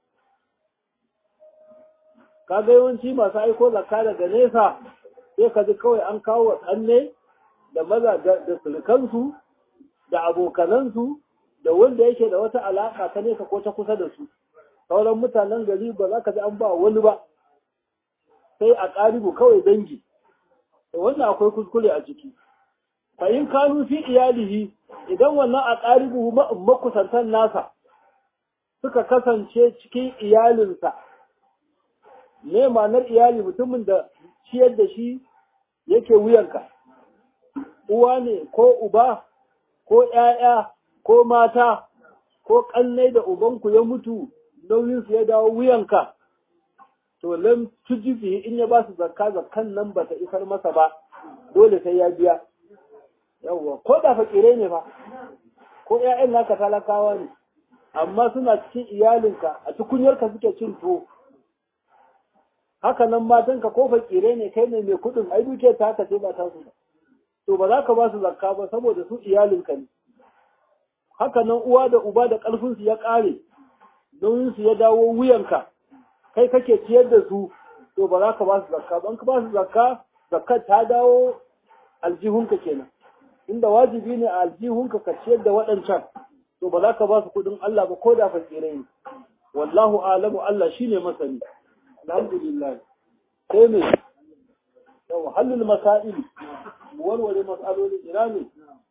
ka ga yawanci masu aiko zakka daga nesa sai ka ji kawai an kawo wa tsanne da maza da sulkansu da abokanansu da wanda yake da wata alaka ta nesa ko ta kusa da su sauran mutanen gari ba za ka ji an ba wani ba sai a ƙaribu kawai dangi da wannan akwai kuskure a ciki fa in kanu fi iyalihi idan wannan a ƙaribu makusantan nasa suka kasance cikin iyalinsa ne ma'anar iyali mutumin da ciyar da shi yake wuyanka uwa ne ko uba ko ‘ya'ya ko mata ko ƙannai da ubanku ya mutu nauyinsu ya dawo wuyanka, to lam tujifi in ya ba su zakka zakkan nan ba ta isar masa ba, dole sai ya biya. Yawwa, ko da fakirai ne ba, ko ‘ya'yan naka talakawa ne, amma suna cikin iyalinka a tukunyarka suke cin tuwo. Haka nan matanka ko fakirai ne kai ne mai kuɗin, ai duke ta haka sai ba ta su ba. to ba za ka ba su zakka ba saboda su iyalinka ne haka nan uwa da uba da ƙarfinsu ya ƙare nauyinsu ya dawo wuyanka kai kake ciyar da su to ba za ka ba su zakka ba in ka ba su zakka zakka ta dawo aljihunka kenan inda wajibi ne a aljihunka ka ciyar da waɗancan to ba za ka ba su kuɗin Allah ba ko da fakirai ne wallahu alamu Allah shine masani alhamdulillah sai me yau halul masail warware matsaloli ina ne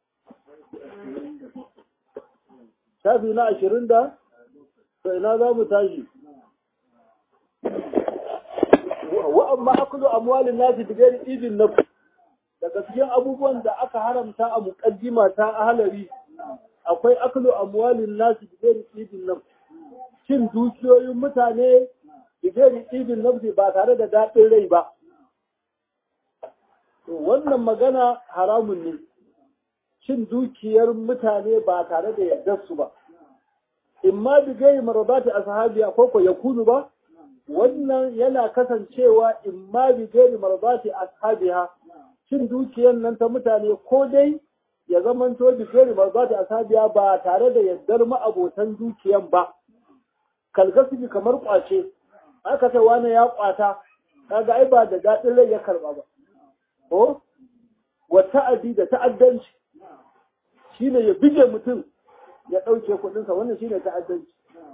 shafi na ashirin da to ina za mu tashi wa amma akulu amwalin nasi bigari idin nafs daga cikin abubuwan da aka haramta a muqaddima ta ahalari akwai akulu amwalin nasi bigari idin nafs cin dukiyoyin mutane bigari idin nafsi ba tare da daɗin rai ba wannan magana haramun ne cin dukiyar mutane ba tare da yardar su ba in ma bi gai maradati ashabiya ko ko yakunu ba wannan yana kasancewa in ma bi gai maradati ashabiha cin dukiyar nan ta mutane ko dai ya zamanto bi gai maradati ashabiya ba tare da yardar ma'abotan dukiyan ba kalgasibi kamar kwace aka ce wani ya kwata kaga ai ba da daɗin rai ya karba ba ko wa ta'adi da ta'addanci shine ya bige mutum ya ɗauke kuɗinsa wannan shine ta'addanci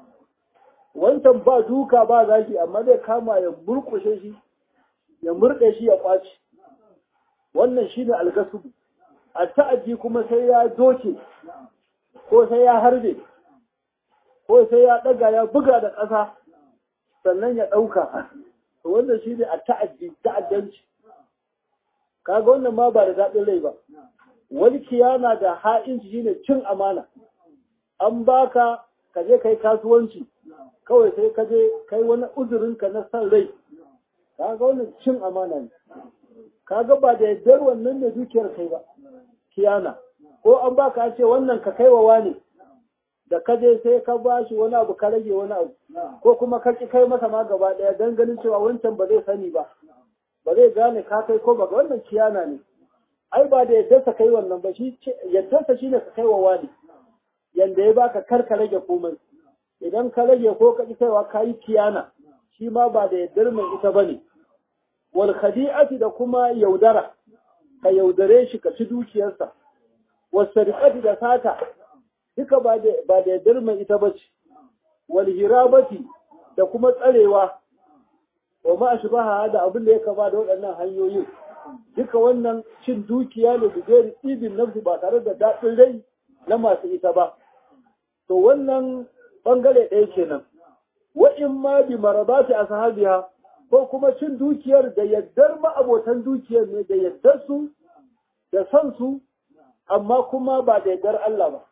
wancan ba duka ba zaki amma zai kama ya murƙushe shi ya murɗe shi ya ƙwace wannan shine algasubu a ta'addi kuma sai ya doke ko sai ya harbe ko sai ya ɗaga ya buga da ƙasa sannan ya ɗauka wannan shine a ta'addi ta'addanci kaga wannan ma ba da daɗin rai ba wani kiyana da ha'inci shine cin amana an baka ka je kai kasuwanci kawai sai ka je kai wani uzurin ka na san rai kaga wannan cin amana ne kaga ba da yaddar wannan ne dukiyar kai ba kiyana ko an baka ce wannan ka kai wa wani da ka je sai ka ba shi wani abu ka rage wani abu ko kuma ka ki kai masa ma gaba daya dan ganin cewa wancan ba zai sani ba ba zai gane ka kai ko ba wannan kiyana ne ai ba da yaddarsa kai wannan ba shi yaddarsa shine ka kai wa wani yanda ya baka kar ka rage komai idan ka rage ko ka ki kaiwa ka yi kiyana shi ma ba da yaddar mai ita bane wal khadi'ati da kuma yaudara ka yaudare shi ka ci dukiyarsa was sariqati da sata duka ba da ba da yaddar mai ita bace wal hirabati da kuma tsarewa wa ma ashbaha da abin da ya kama da waɗannan hanyoyin duka wannan cin dukiya ne da zai ibin nafsi ba tare da daɗin rai na masu ita ba to wannan bangare ɗaya kenan wa in ma bi marabati ashabiha ko kuma cin dukiyar da yaddar ma'abotan dukiyar ne da yaddar su da san su amma kuma ba da yaddar Allah ba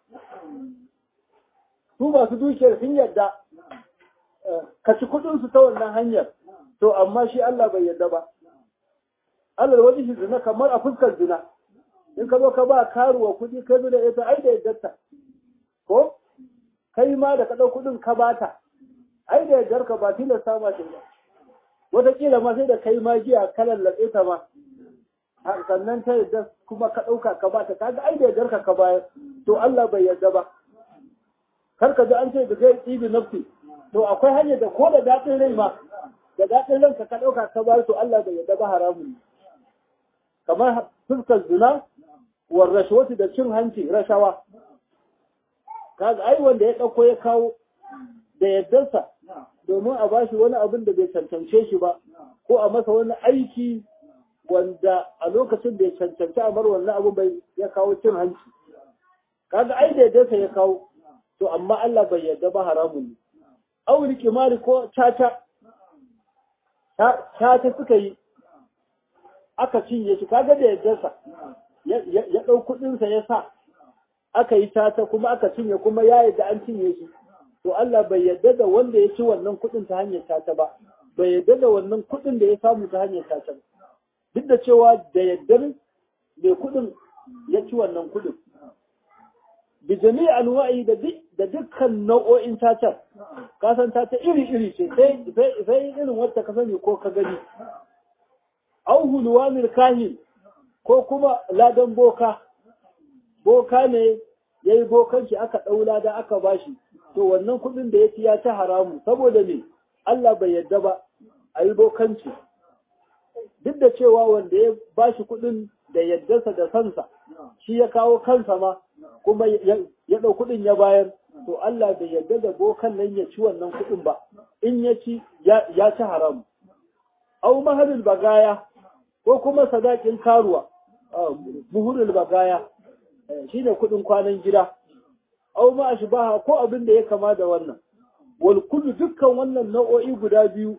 su masu dukiyar sun yadda ka ci kuɗin su ta wannan hanyar to amma shi Allah bai yadda ba Allah wajen shi zina kamar a fuskar zina in ka zo ka ba karuwa kuɗi ka zo da ita ai da yaddarta ko kai ma da ka ɗau kuɗin ka bata ai da yaddar ka ba tilasta ma ce ba wataƙila ma sai da kai ma giya ka lallaɓe ta ma sannan ta yadda kuma ka ɗauka ka bata kaga ai da yaddar ka ka bayar to Allah bai yarda ba kar ka ji an ce da zai tsibi nafsi to akwai hanyar da ko da daɗin rai ma da daɗin ranka ka ɗauka ka bayar to Allah bai yarda ba haramun ne kamar fuskar zina war rashwati da cin hanci rashawa kaga ai wanda ya ɗauko ya kawo da yaddarsa domin a bashi wani abin da bai cancance shi ba ko a masa wani aiki wanda a lokacin bai cancanci a mar wannan abin bai ya kawo cin hanci kaga ai da yaddarsa ya kawo to amma Allah bai yarda ba haramun ne auli kimari ko caca caca suka yi aka cinye shi kaga da yaddarsa ya ɗau kuɗinsa ya sa aka yi tata kuma aka cinye kuma ya yadda an cinye shi to Allah bai yadda da wanda ya ci wannan kuɗin ta hanyar tata ba bai yadda da wannan kuɗin da ya samu ta hanyar tata ba duk da cewa da yaddar mai kuɗin ya ci wannan kuɗin bi jami'i anwa'i da da dukkan nau'o'in tatar ka san tata iri iri ce sai sai irin wacce ka sani ko ka gani au hulwanil kahin ko kuma ladan boka boka ne ya yi bokanci aka ɗaula da aka bashi to wannan kuɗin da ya ci ya ci haramu saboda me Allah bai yadda ba a yi bokanci duk da cewa wanda ya bashi kuɗin da yaddarsa da sansa shi ya kawo kansa ma kuma ya ɗau kuɗin ya bayar to Allah bai yadda da bokan nan ya ci wannan kuɗin ba in ya ci ya ci haramu au mahalul bagaya ko kuma sadakin karuwa buhurul bagaya shi ne kudin kwanan gida au ma ashbaha ko abin da ya kama da wannan wal kullu dukkan wannan nau'o'i guda biyu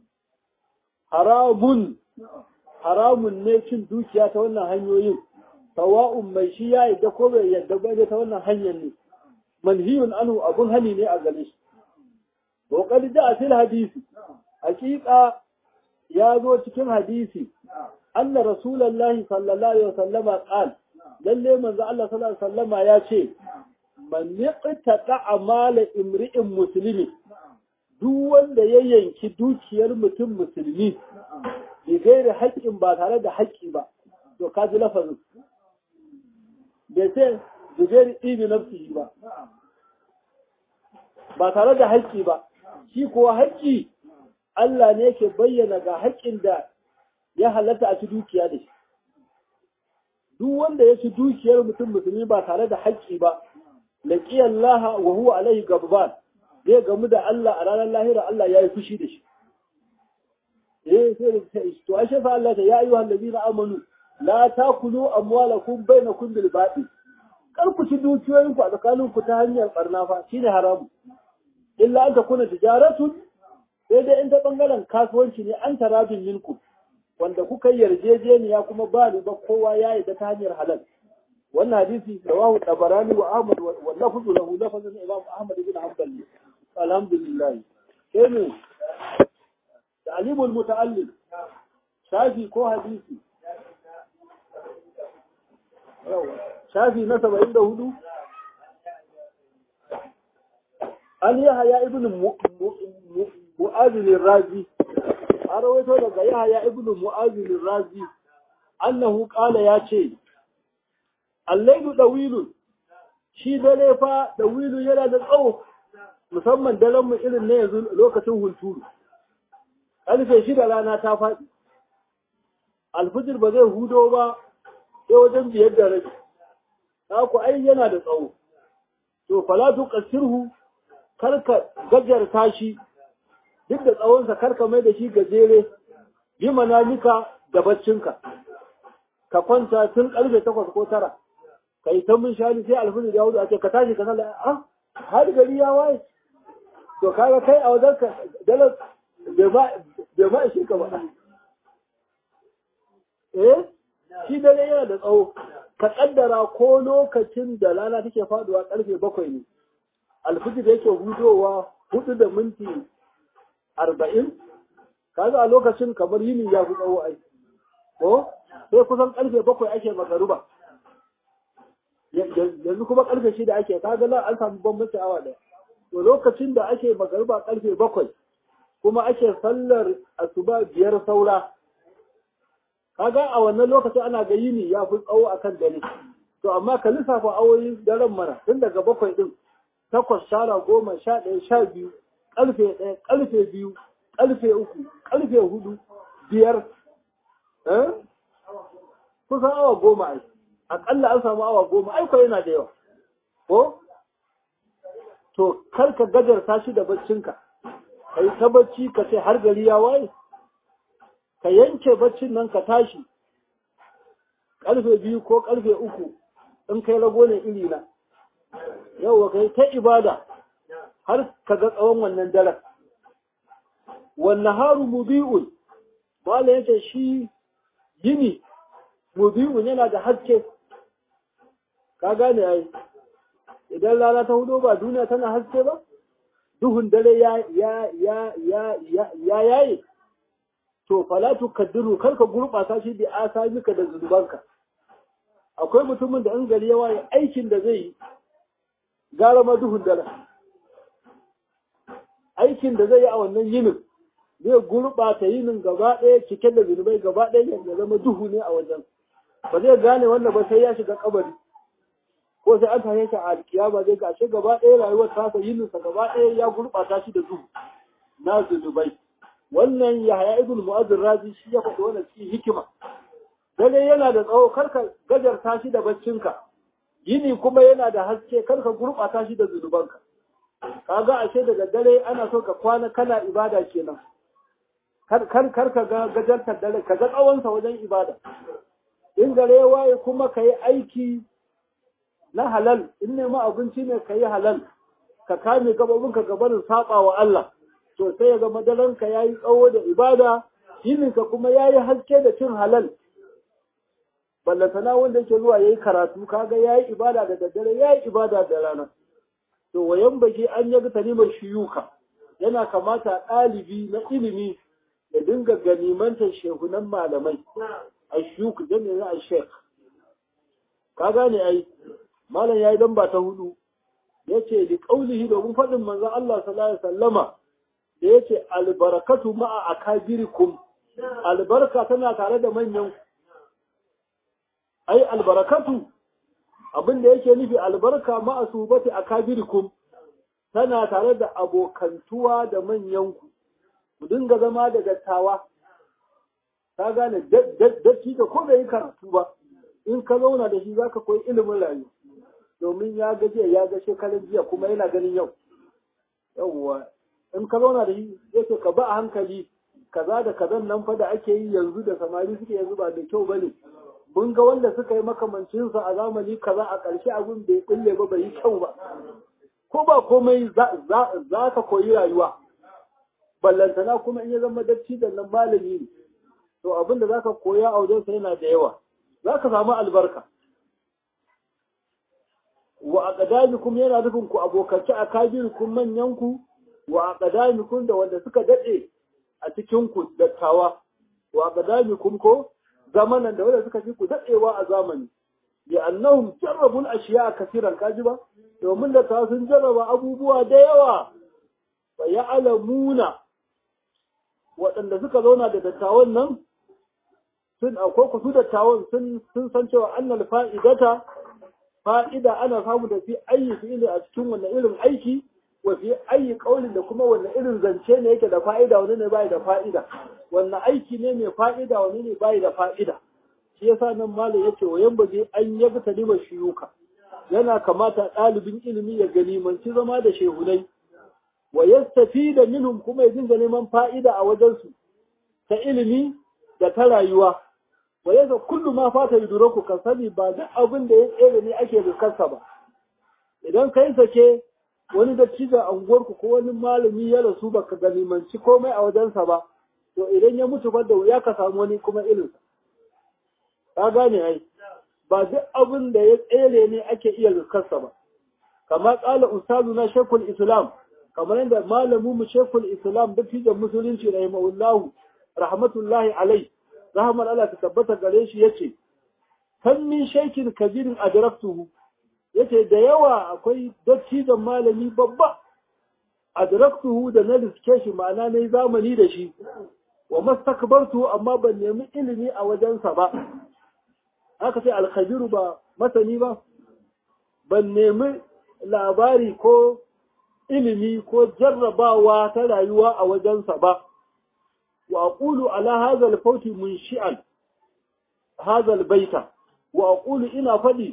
haramun haramun ne cin dukiya ta wannan hanyoyin sawa'un mai shi ya yadda ko bai yadda ba ta wannan hanyar ne manhiyun anhu abun hani ne a gare shi wa qad ja'a fil hadisi haqiqa ya zo cikin hadisi anna rasulullahi sallallahu alaihi wasallama qal lalle manzo Allah sallallahu alaihi wasallama ya ce man yaqta amala imri'in muslimi duk wanda ya yanki dukiyar mutum musulmi bai gaira haƙƙin ba tare da haƙƙi ba to ka ji lafazin bai ce bai gaira ibi nafsi ba ba tare da haƙƙi ba shi kuwa haƙƙi Allah ne yake bayyana ga haƙƙin da ya halatta a ci dukiya da shi duk wanda ya ci dukiyar mutum musulmi ba tare da haƙƙi ba laqiyallaha wa huwa alaihi gabban zai gamu da Allah a ranar lahira Allah ya yi fushi da shi. Eh sai to ashe fa Allah ta ya ayyuhal ladina amanu la takulu amwalakum bainakum bil batil. Kar ku ci dukiyoyin ku a tsakanin ku ta hanyar barna fa shine haramu. Illa an takuna tijaratun sai dai in ta bangaren kasuwanci ne an tarabin minku wanda kuka yarjejeniya kuma ba ni ba kowa ya yi ta hanyar halal. wannan hadisi rawahu tabarani wa ahmad wa lafzu lahu lafzun imam ahmad ibn hanbal alhamdulillah sai ne ta'limul muta'allim shafi ko hadisi shafi na 74 an yahya ibn mu'adh al-razi an rawaito daga yahya ibn mu'adh al-razi annahu qala ya ce allaidu dawilun shi dare fa dawilu yana da tsawo musamman daren mu irin na yanzu lokacin hunturu ƙarfe shida rana ta faɗi alfijir ba zai hudo ba sai wajen biyar da rabi ku ai yana da tsawo to falatu kasirhu karka gajarta shi duk da tsawonsa karka mai da shi gajere bi manamika da baccinka ka kwanta tun karfe takwas ko tara ka yi mun shani sai alfini ya hudu a ce ka tashi ka sallah ah har gari ya waye to kaga kai a wajen ka dalar bai ma ishe ka ba eh shi dare yana da tsawo ka kaddara ko lokacin da rana take faduwa karfe bakwai ne alfijir yake hudowa hudu da minti arba'in kaga a lokacin kamar yini ya fi tsawo ai ko sai kusan karfe bakwai ake magaruba yanzu kuma karfe shida ake kaga nan an samu bambanci awa daya to lokacin da ake magaruba karfe bakwai kuma ake sallar asuba biyar saura kaga a wannan lokacin ana ga yini ya fi tsawo akan dare to amma ka lissafa awoyin daren mana tun daga bakwai din takwas shara goma sha ɗaya sha biyu ƙarfe ɗaya ƙarfe biyu ƙarfe uku ƙarfe hudu biyar kusan awa goma ai aƙalla an samu awa goma ai yana da yawa ko to kar ka gajarta shi da baccinka ka yi ta bacci ka ce har gari ya waye ka yanke baccin nan ka tashi ƙarfe biyu ko ƙarfe uku in kai rago ne iri na yauwa kai ta ibada har ka ga tsawon wannan daren wannan haru mubi'un mala yace shi yini mubi'un yana da haske ka gane ai idan rana ta hudo ba duniya tana haske ba duhun dare ya ya ya ya ya ya yaye to fala tukaddiru kar ka gurbata shi bi asamika da zunubanka akwai mutumin da in gari ya waye aikin da zai yi gara ma duhun dare aikin da zai yi a wannan yinin zai gurɓata yinin gaba ɗaya cike da zunubai gaba ɗaya ya zama duhu ne a wajen ba zai gane wannan ba sai ya shiga kabari ko sai an tashe shi a alkiyama zai gashe gaba ɗaya rayuwar tasa yininsa gaba ɗaya ya gurɓata shi da duhu na zunubai wannan yahaya ibn mu'azzir razi shi ya faɗi wannan cikin hikima dare yana da tsawo karka gajarta shi da baccinka yini kuma yana da haske karka gurɓata shi da zunubanka kaga ashe daga dare ana so ka kwana kana ibada kenan kar kar kar ka ga gajartar dare ka ga tsawonsa wajen ibada in gare waye kuma ka yi aiki na halal in nema abinci ne ka yi halal ka kame gababinka gabanin saba wa Allah to sai ya ga madaranka ya yi tsawo da ibada yininka kuma ya yi haske da cin halal ballantana wanda yake zuwa ya yi karatu kaga ya yi ibada da daddare ya yi ibada da rana to wayan baki an yaga talimar shiyuka yana kamata ɗalibi na ilimi ya dinga ganimantar shehunan malamai ashuk jami'in na ashek ka gane ai malam yayi dan ba ta hudu yace li qaulihi domin fadin manzo Allah sallallahu alaihi wasallama da yace albarakatu ma'a akabirikum albarka tana tare da manyan ai albarakatu abin da yake nufi albarka ma'a subati akabirikum tana tare da abokantuwa da manyanku ku dinga zama da dattawa ka gane datti da ko bai yi karatu ba in ka zauna da shi zaka koyi ilimin rayu domin ya ga jiya ya ga shekarun jiya kuma yana ganin yau yawwa in ka zauna da shi yake ka ba a hankali kaza da kazan nan fa da ake yi yanzu da samari suke yanzu ba da kyau bane mun ga wanda suka yi makamancin sa a zamani kaza a ƙarshe abin bai kulle ba bai yi kyau ba ko ba komai za ka koyi rayuwa ballantana kuma in ya zama dacci da nan malami ne to abin da za ka koya a wajensa yana da yawa za ka samu albarka wa aqdamikum yana nufin ku abokanci a kabirkum manyanku wa aqdamikum da wanda suka dade a cikin ku dattawa wa aqdamikum ko zamanan da wanda suka fi ku dadewa a zamani bi annahum jarrabul ashiya kaseeran kaji ba domin da ta sun jarraba abubuwa da yawa fa ya'lamuna waɗanda suka zauna da dattawan nan sun akwai ku su dattawan sun sun san cewa annal fa'idata fa'ida ana samu da fi ayi fi'ili a cikin wannan irin aiki wa fi ayi kaulin da kuma wannan irin zance ne yake da fa'ida wani ne bai da fa'ida wannan aiki ne mai fa'ida wani ne bai da fa'ida shi yasa nan malam yace wa yan baje an yabi talima shiyuka yana kamata ɗalibin ilimi ya ganimanci zama da shehunai wa yastafida minhum kuma ya dinga neman fa'ida a wajensu ta ilimi da ta rayuwa wa yaza kullu ma fata yuduraku ka sani ba duk abin da ya tsere ne ake riskarsa ba idan kai sake wani dattijo a unguwarku ko wani malami ya rasu baka ganimanci komai a wajensa ba to idan ya mutu ba da wuya ka samu wani kuma irinsa ka gane ai ba duk abin da ya tsere ne ake iya riskarsa ba kamar kala ustazu na shekul islam kamar yadda malamu mu shekul islam dattijan musulunci rahimahullahu rahmatullahi alai rahmar Allah ta tabbata gare shi yace kan min shaikin kabirin adraktuhu yace da yawa akwai dattijan malami babba adraktuhu da na riske shi ma'ana nayi zamani da shi wa mastakbartu amma ban nemi ilimi a wajensa ba haka sai alkhabiru ba masani ba ban nemi labari ko ilimi ko jarrabawa ta rayuwa a wajensa ba وأقول على هذا الفوت منشئا هذا البيت وأقول إنا فدي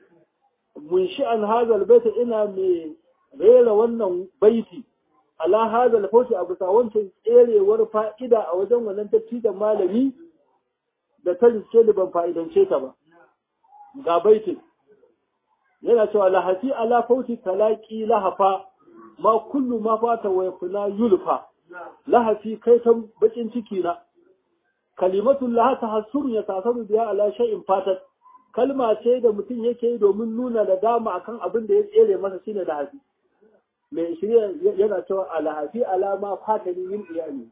منشئا هذا البيت إنا ريل ونن بيتي على هذا الفوت أبو ساوانتين إيري ورفا إذا أوجن ونن تبتيد مالمي da ta riske da ban fa'idance ta ba ga baitin yana cewa lahafi ala fauti talaki lahafa ma kullu ma fata wa yakuna yulfa lahafi kai ta bakin ciki na kalimatun laha tahassur ya tasaru biya ala shay'in fatat kalma ce da mutum yake yi domin nuna da dama akan abin da ya tsere masa shine lahafi mai shirya yana cewa alahafi alama fatani min iyali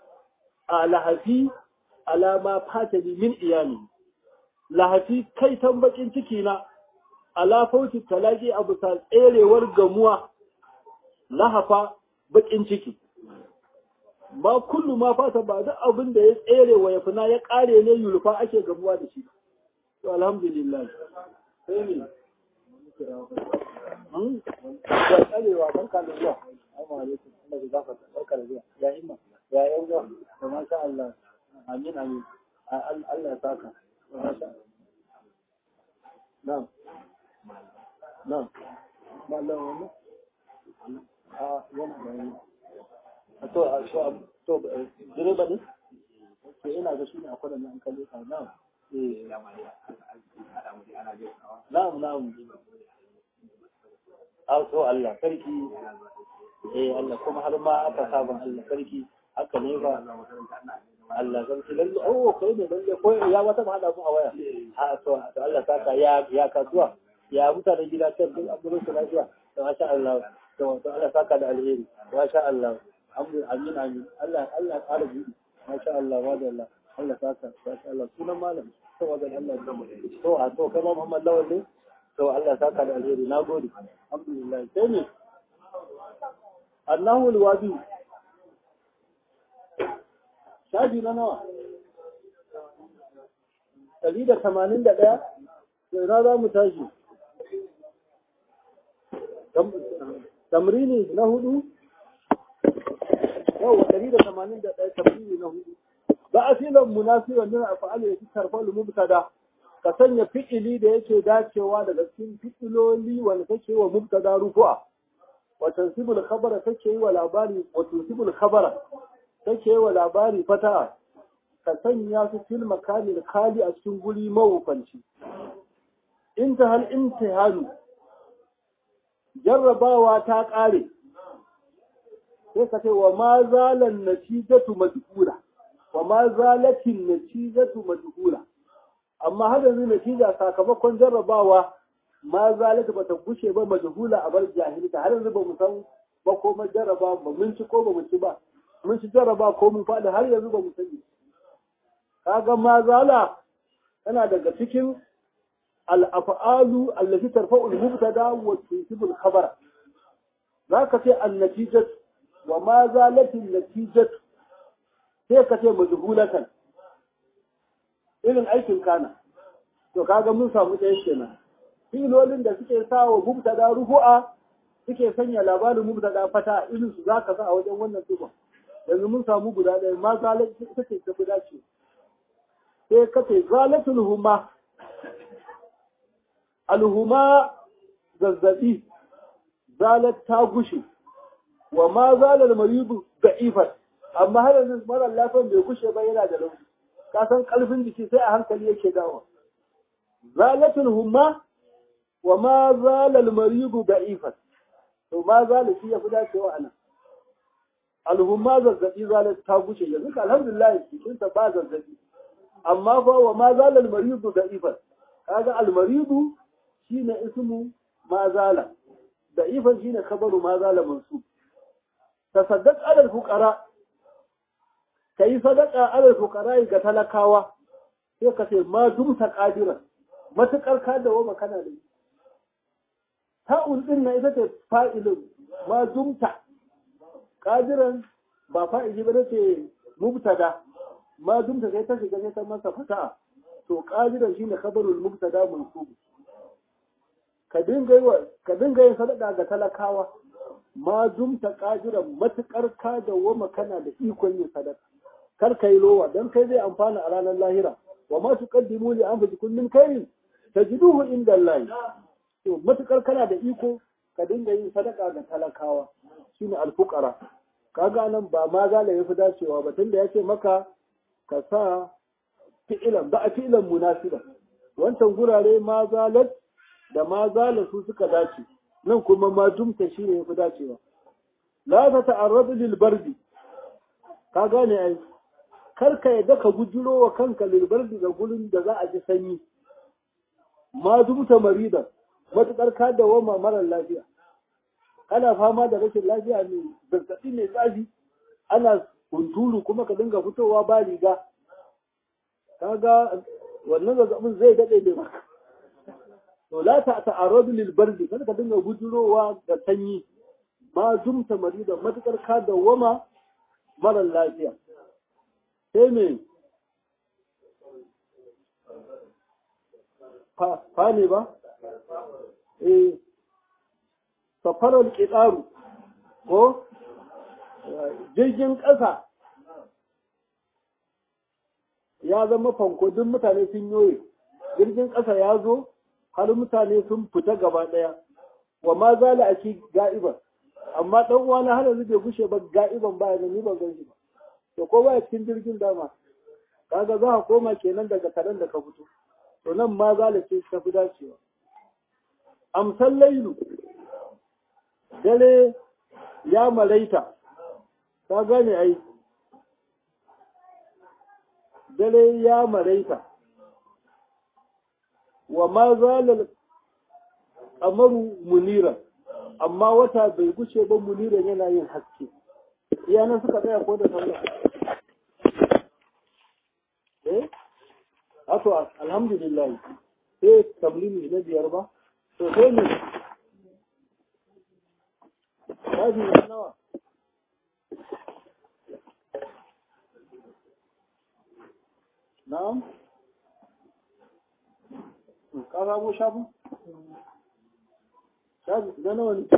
alahafi alama fatani min iyali lahafi kai tan bakin ciki na ala fauti talaki abu ta tserewar gamuwa lahafa bakin ciki ba kullu ma fata ba duk abin da ya tsere wa yafina ya kare ne yulfa ake gamuwa da shi to alhamdulillah sai ne an ya tsarewa barka da zuwa assalamu alaikum Allah ya gafarta barka da zuwa ya himma ya yan zuwa to masha Allah amin amin Allah ya saka masha na'am na'am mallan wannan a wannan to to direba ne ke ina ga shi ne akwai nan kalle ka na'am eh na'am na'am a to Allah sarki eh Allah kuma har ma aka saban Allah sarki haka ne ba Allah sarki lalle oh kai ne lalle ko ya wata ba hada ku a waya a to to Allah saka ya ya kasuwa ya mutane gida can duk abubuwan su lafiya to masha Allah to to Allah saka da alheri masha Allah amin amin Allah Allah ƙara buɗi masha Allah wa da Allah Allah ta ka Allah sunan malam to wa Allah to a to kai ma Muhammad Lawal ne to Allah ta ka da alheri nagode alhamdulillah sai ne Allahu alwadi shafi na nawa ɗari da tamanin da ɗaya sai na za mu tashi tamrini na hudu yau ɗari da tamanin da ɗaya tamrini na hudu ba a filan munasiran nuna a fa'ala ya fi karfar mubtada ka sanya fi'ili da yake dacewa daga cikin fi'iloli wanda kake wa mubtada rufu'a wa tansibul khabara kake yi wa labari wa tansibul khabara kake yi wa labari fata'a ka sanya su fil makalil kali a cikin guri mawufanci inta hal imtihanu jarrabawa ta ƙare sai ka ce wa ma zalan natijatu majhula wa ma zalatin natijatu majhula amma har yanzu natija sakamakon jarrabawa ma zalata bata gushe ba majhula a bar jahilta har yanzu ba mu san ba ko ma jarraba ba mun ci ko ba mu ci ba mun ci jarraba ko mun faɗi har yanzu ba mu sani kaga ma zala tana daga cikin al'afa'alu allafi tarfa'ul mubtada wa tunsibul khabara zaka ce an-natijat wa ma zalatin natijat sai ka ce majhulatan irin aikin kana to kaga mun samu ɗaya kenan filolin da suke sa wa mubtada rufu'a suke sanya labarin mubtada fata irin su zaka sa a wajen wannan tuba yanzu mun samu guda ɗaya ma zalatin ita ce ta fi dace sai ka ce zalatul huma alhuma zazzabi zalat ta gushe wa ma zalal maridu da'ifat amma har yanzu mara lafiyan bai gushe ba yana da rauni ka san kalfin jiki sai a hankali yake dawo zalatul huma wa ma zalal maridu da'ifat to ma zalal shi ya fi dacewa anan alhumma zazzabi zalat ta gushe yanzu alhamdulillah jikinsa ba zazzabi amma fa wa ma zalal maridu da'ifat kaga al maridu shine ismu ma zala da'ifan shine khabaru ma zala mansub tasaddaq ala fuqara kai sadaqa ala fuqara ga talakawa sai ka ce ma dumta qadiran matukar ka da wa kana da ta'ul din na ita ce fa'ilun ma dumta qadiran ba fa'ili ba ce mubtada ma dumta sai ta shiga sai ta masa fata'a to qadiran shine khabarul mubtada mansub ka dinga yi ka dinga yin sadaka ga talakawa ma dumta qadiran matukar ka da wa kana da ikon yin sadaka kar kai lowa dan kai zai amfana a ranar lahira wa ma tuqaddimu li anfusikum min khairin tajiduhu inda Allah to matukar kana da iko ka dinga yin sadaka ga talakawa shine alfuqara kaga nan ba ma zala yafi dacewa ba tunda yace maka ka sa fi'ilan ba a fi'ilan munasiba wancan gurare ma zalat da ma zala su suka dace nan kuma ma dumta shine yafi dacewa la ta ta'arradu lil bardi ka gane ai kar ka yadda ka gujiro wa kanka lil bardi ga gurin da za a ji sanyi ma dumta marida matukar ka da wama mara lafiya kana fama da rashin lafiya ne zazzabi mai tsafi ana hunturu kuma ka dinga fitowa ba riga kaga wannan zazzabin zai dade ne maka to la ta ta'aradu lil bardi kada ka dinga gujurowa da sanyi ma dumta marida matukar ka da wama mara lafiya sai me fa ne ba eh safarar ƙiɗaru ko jirgin ƙasa ya zama fanko duk mutane sun yoye jirgin ƙasa ya zo har mutane sun fita gaba ɗaya wa ma zala a ci ga'iban amma ɗan uwana har yanzu bai gushe ba ga'iban ba ni ban gan shi ba to ko baya cikin jirgin dama kaga za ka koma kenan daga karen da ka fito to nan ma zala ce ta fi dacewa amsan lailu dare ya maraita ka gane ai dare ya maraita wa ma zalal kamaru munira amma wata bai guce ba muniran yana yin haske iyanan suka tsaya ko da sallah wato alhamdulillah sai tablimi na biyar ba to sai ne shafi na nawa na'am ka samu shafin shafi na nawa ne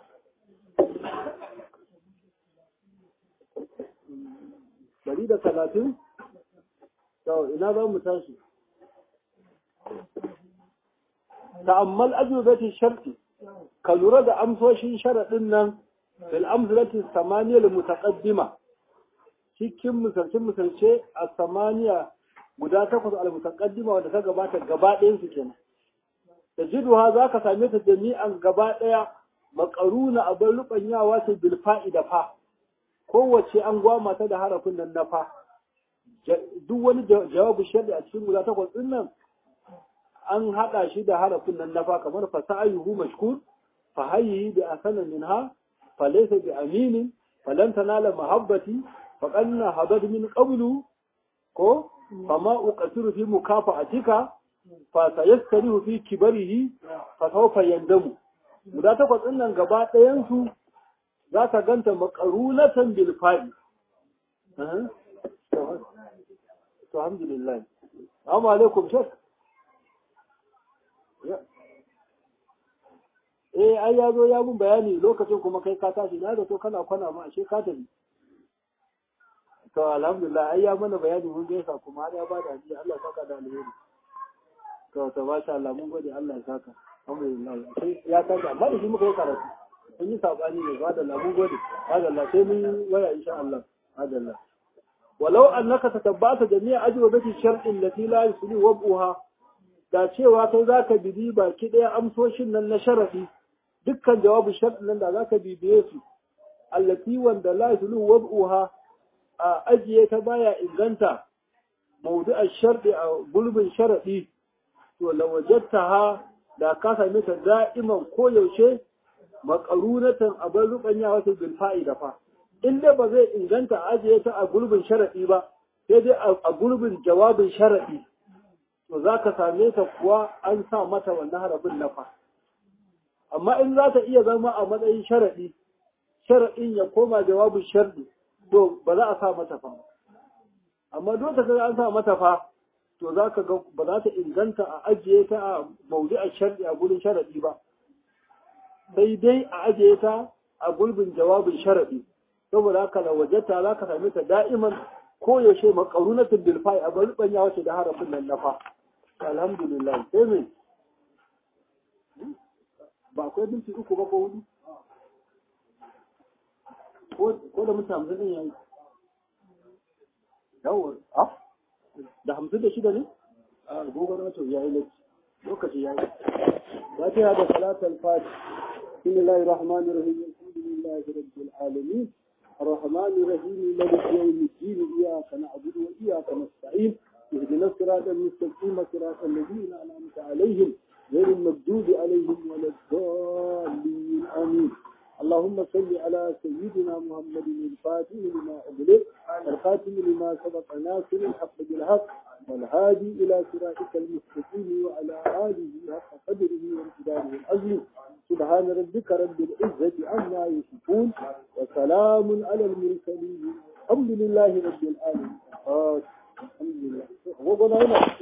dari da talatin to ina za mu tashi ta'ammal ajubati sharti ka lura da amsoshin sharadin nan bil amsalati samaniya al mutaqaddima cikin misalcin misalce a samaniya guda takwas al mutaqaddima wanda ta gabata gaba ɗayan su kenan da jiduha zaka same ta jami'an gaba ɗaya makaruna abin rubanyawa ta bil fa'ida fa kowace an gwama ta da harafin nan na fa duk wani jawabu sharri a cikin guda takwas din nan an haɗa shi da harafin nan na fa kamar fa sa'ayuhu mashkur fa hayyi bi asana minha fa laysa bi aminin fa lan tanala mahabbati fa qanna habad min qablu ko fa ma uqasiru fi mukafa'atika fa sayaskarihu fi kibarihi fa sawfa yandamu guda takwas din nan gaba ɗayan su za ka ganta makarunatan bil fa'i to alhamdulillah assalamu alaikum shek eh ai ya zo ya mun bayani lokacin kuma kai ka tashi na da to kana kwana ma ashe ka tafi to alhamdulillah ai ya mana bayani mun gaisa kuma har ya ba da ajiya Allah ya saka da alheri to to masha Allah mun gode Allah ya saka alhamdulillah sai ya tashi amma da shi muka yi karatu sun yi sabani ne ba da Allah mun gode ba da Allah sai mun waya insha Allah ba da Allah walau annaka tatabbata jami'a ajwabati shar'in lati la yusli wab'uha da cewa kai zaka bibi baki daya amsoshin nan na sharafi dukkan jawabin shar'in nan da zaka bibiye su allati wanda la yusli wab'uha a ajiye ta baya inganta mawdu'a shar'i a gulbin sharadi to lawajadtaha da ka same ta da'iman koyaushe makarunatan abin rubanya wata bil fa'ida fa in dai ba zai inganta ajiye ta a gurbin sharadi ba sai dai a gurbin jawabin sharadi to za ka same ta kuwa an sa mata wannan harafin na fa amma in za ta iya zama a matsayin sharadi sharadin ya koma jawabin sharadi to ba za a sa mata fa amma duk da an sa mata fa to za ka ga ba za ta inganta a ajiye ta a maudu'ar sharadi a gurin sharadi ba sai dai a ajiye ta a gulbin jawabin sharaɗi saboda haka da wajenta za ka same ta da'iman ko yaushe makarunatin bilfai a bari ya wace da harafin nan na fa alhamdulillah sai me ba akwai binci uku ba ko hudu ko da mutum hamsin ɗin yayi yawon a da hamsin da shida ne a gogon wato yayi lokaci yayi ba ta da salatul fati بسم الله الرحمن الرحيم الحمد لله رب العالمين الرحمن الرحيم مالك يوم الدين إياك نعبد وإياك نستعين اهدنا الصراط المستقيم صراط الذين أنعمت عليهم غير المغضوب عليهم ولا الضالين آمين اللهم صل على سيدنا محمد الفاتح لما أغلق الخاتم لما سبق ناصر الحق بالحق والهادي إلى صراطك المستقيم وعلى آله حق قدره وامتداره العظيم سبحان ربك رب العزة عما يصفون وسلام على المرسلين الحمد لله رب العالمين الحمد لله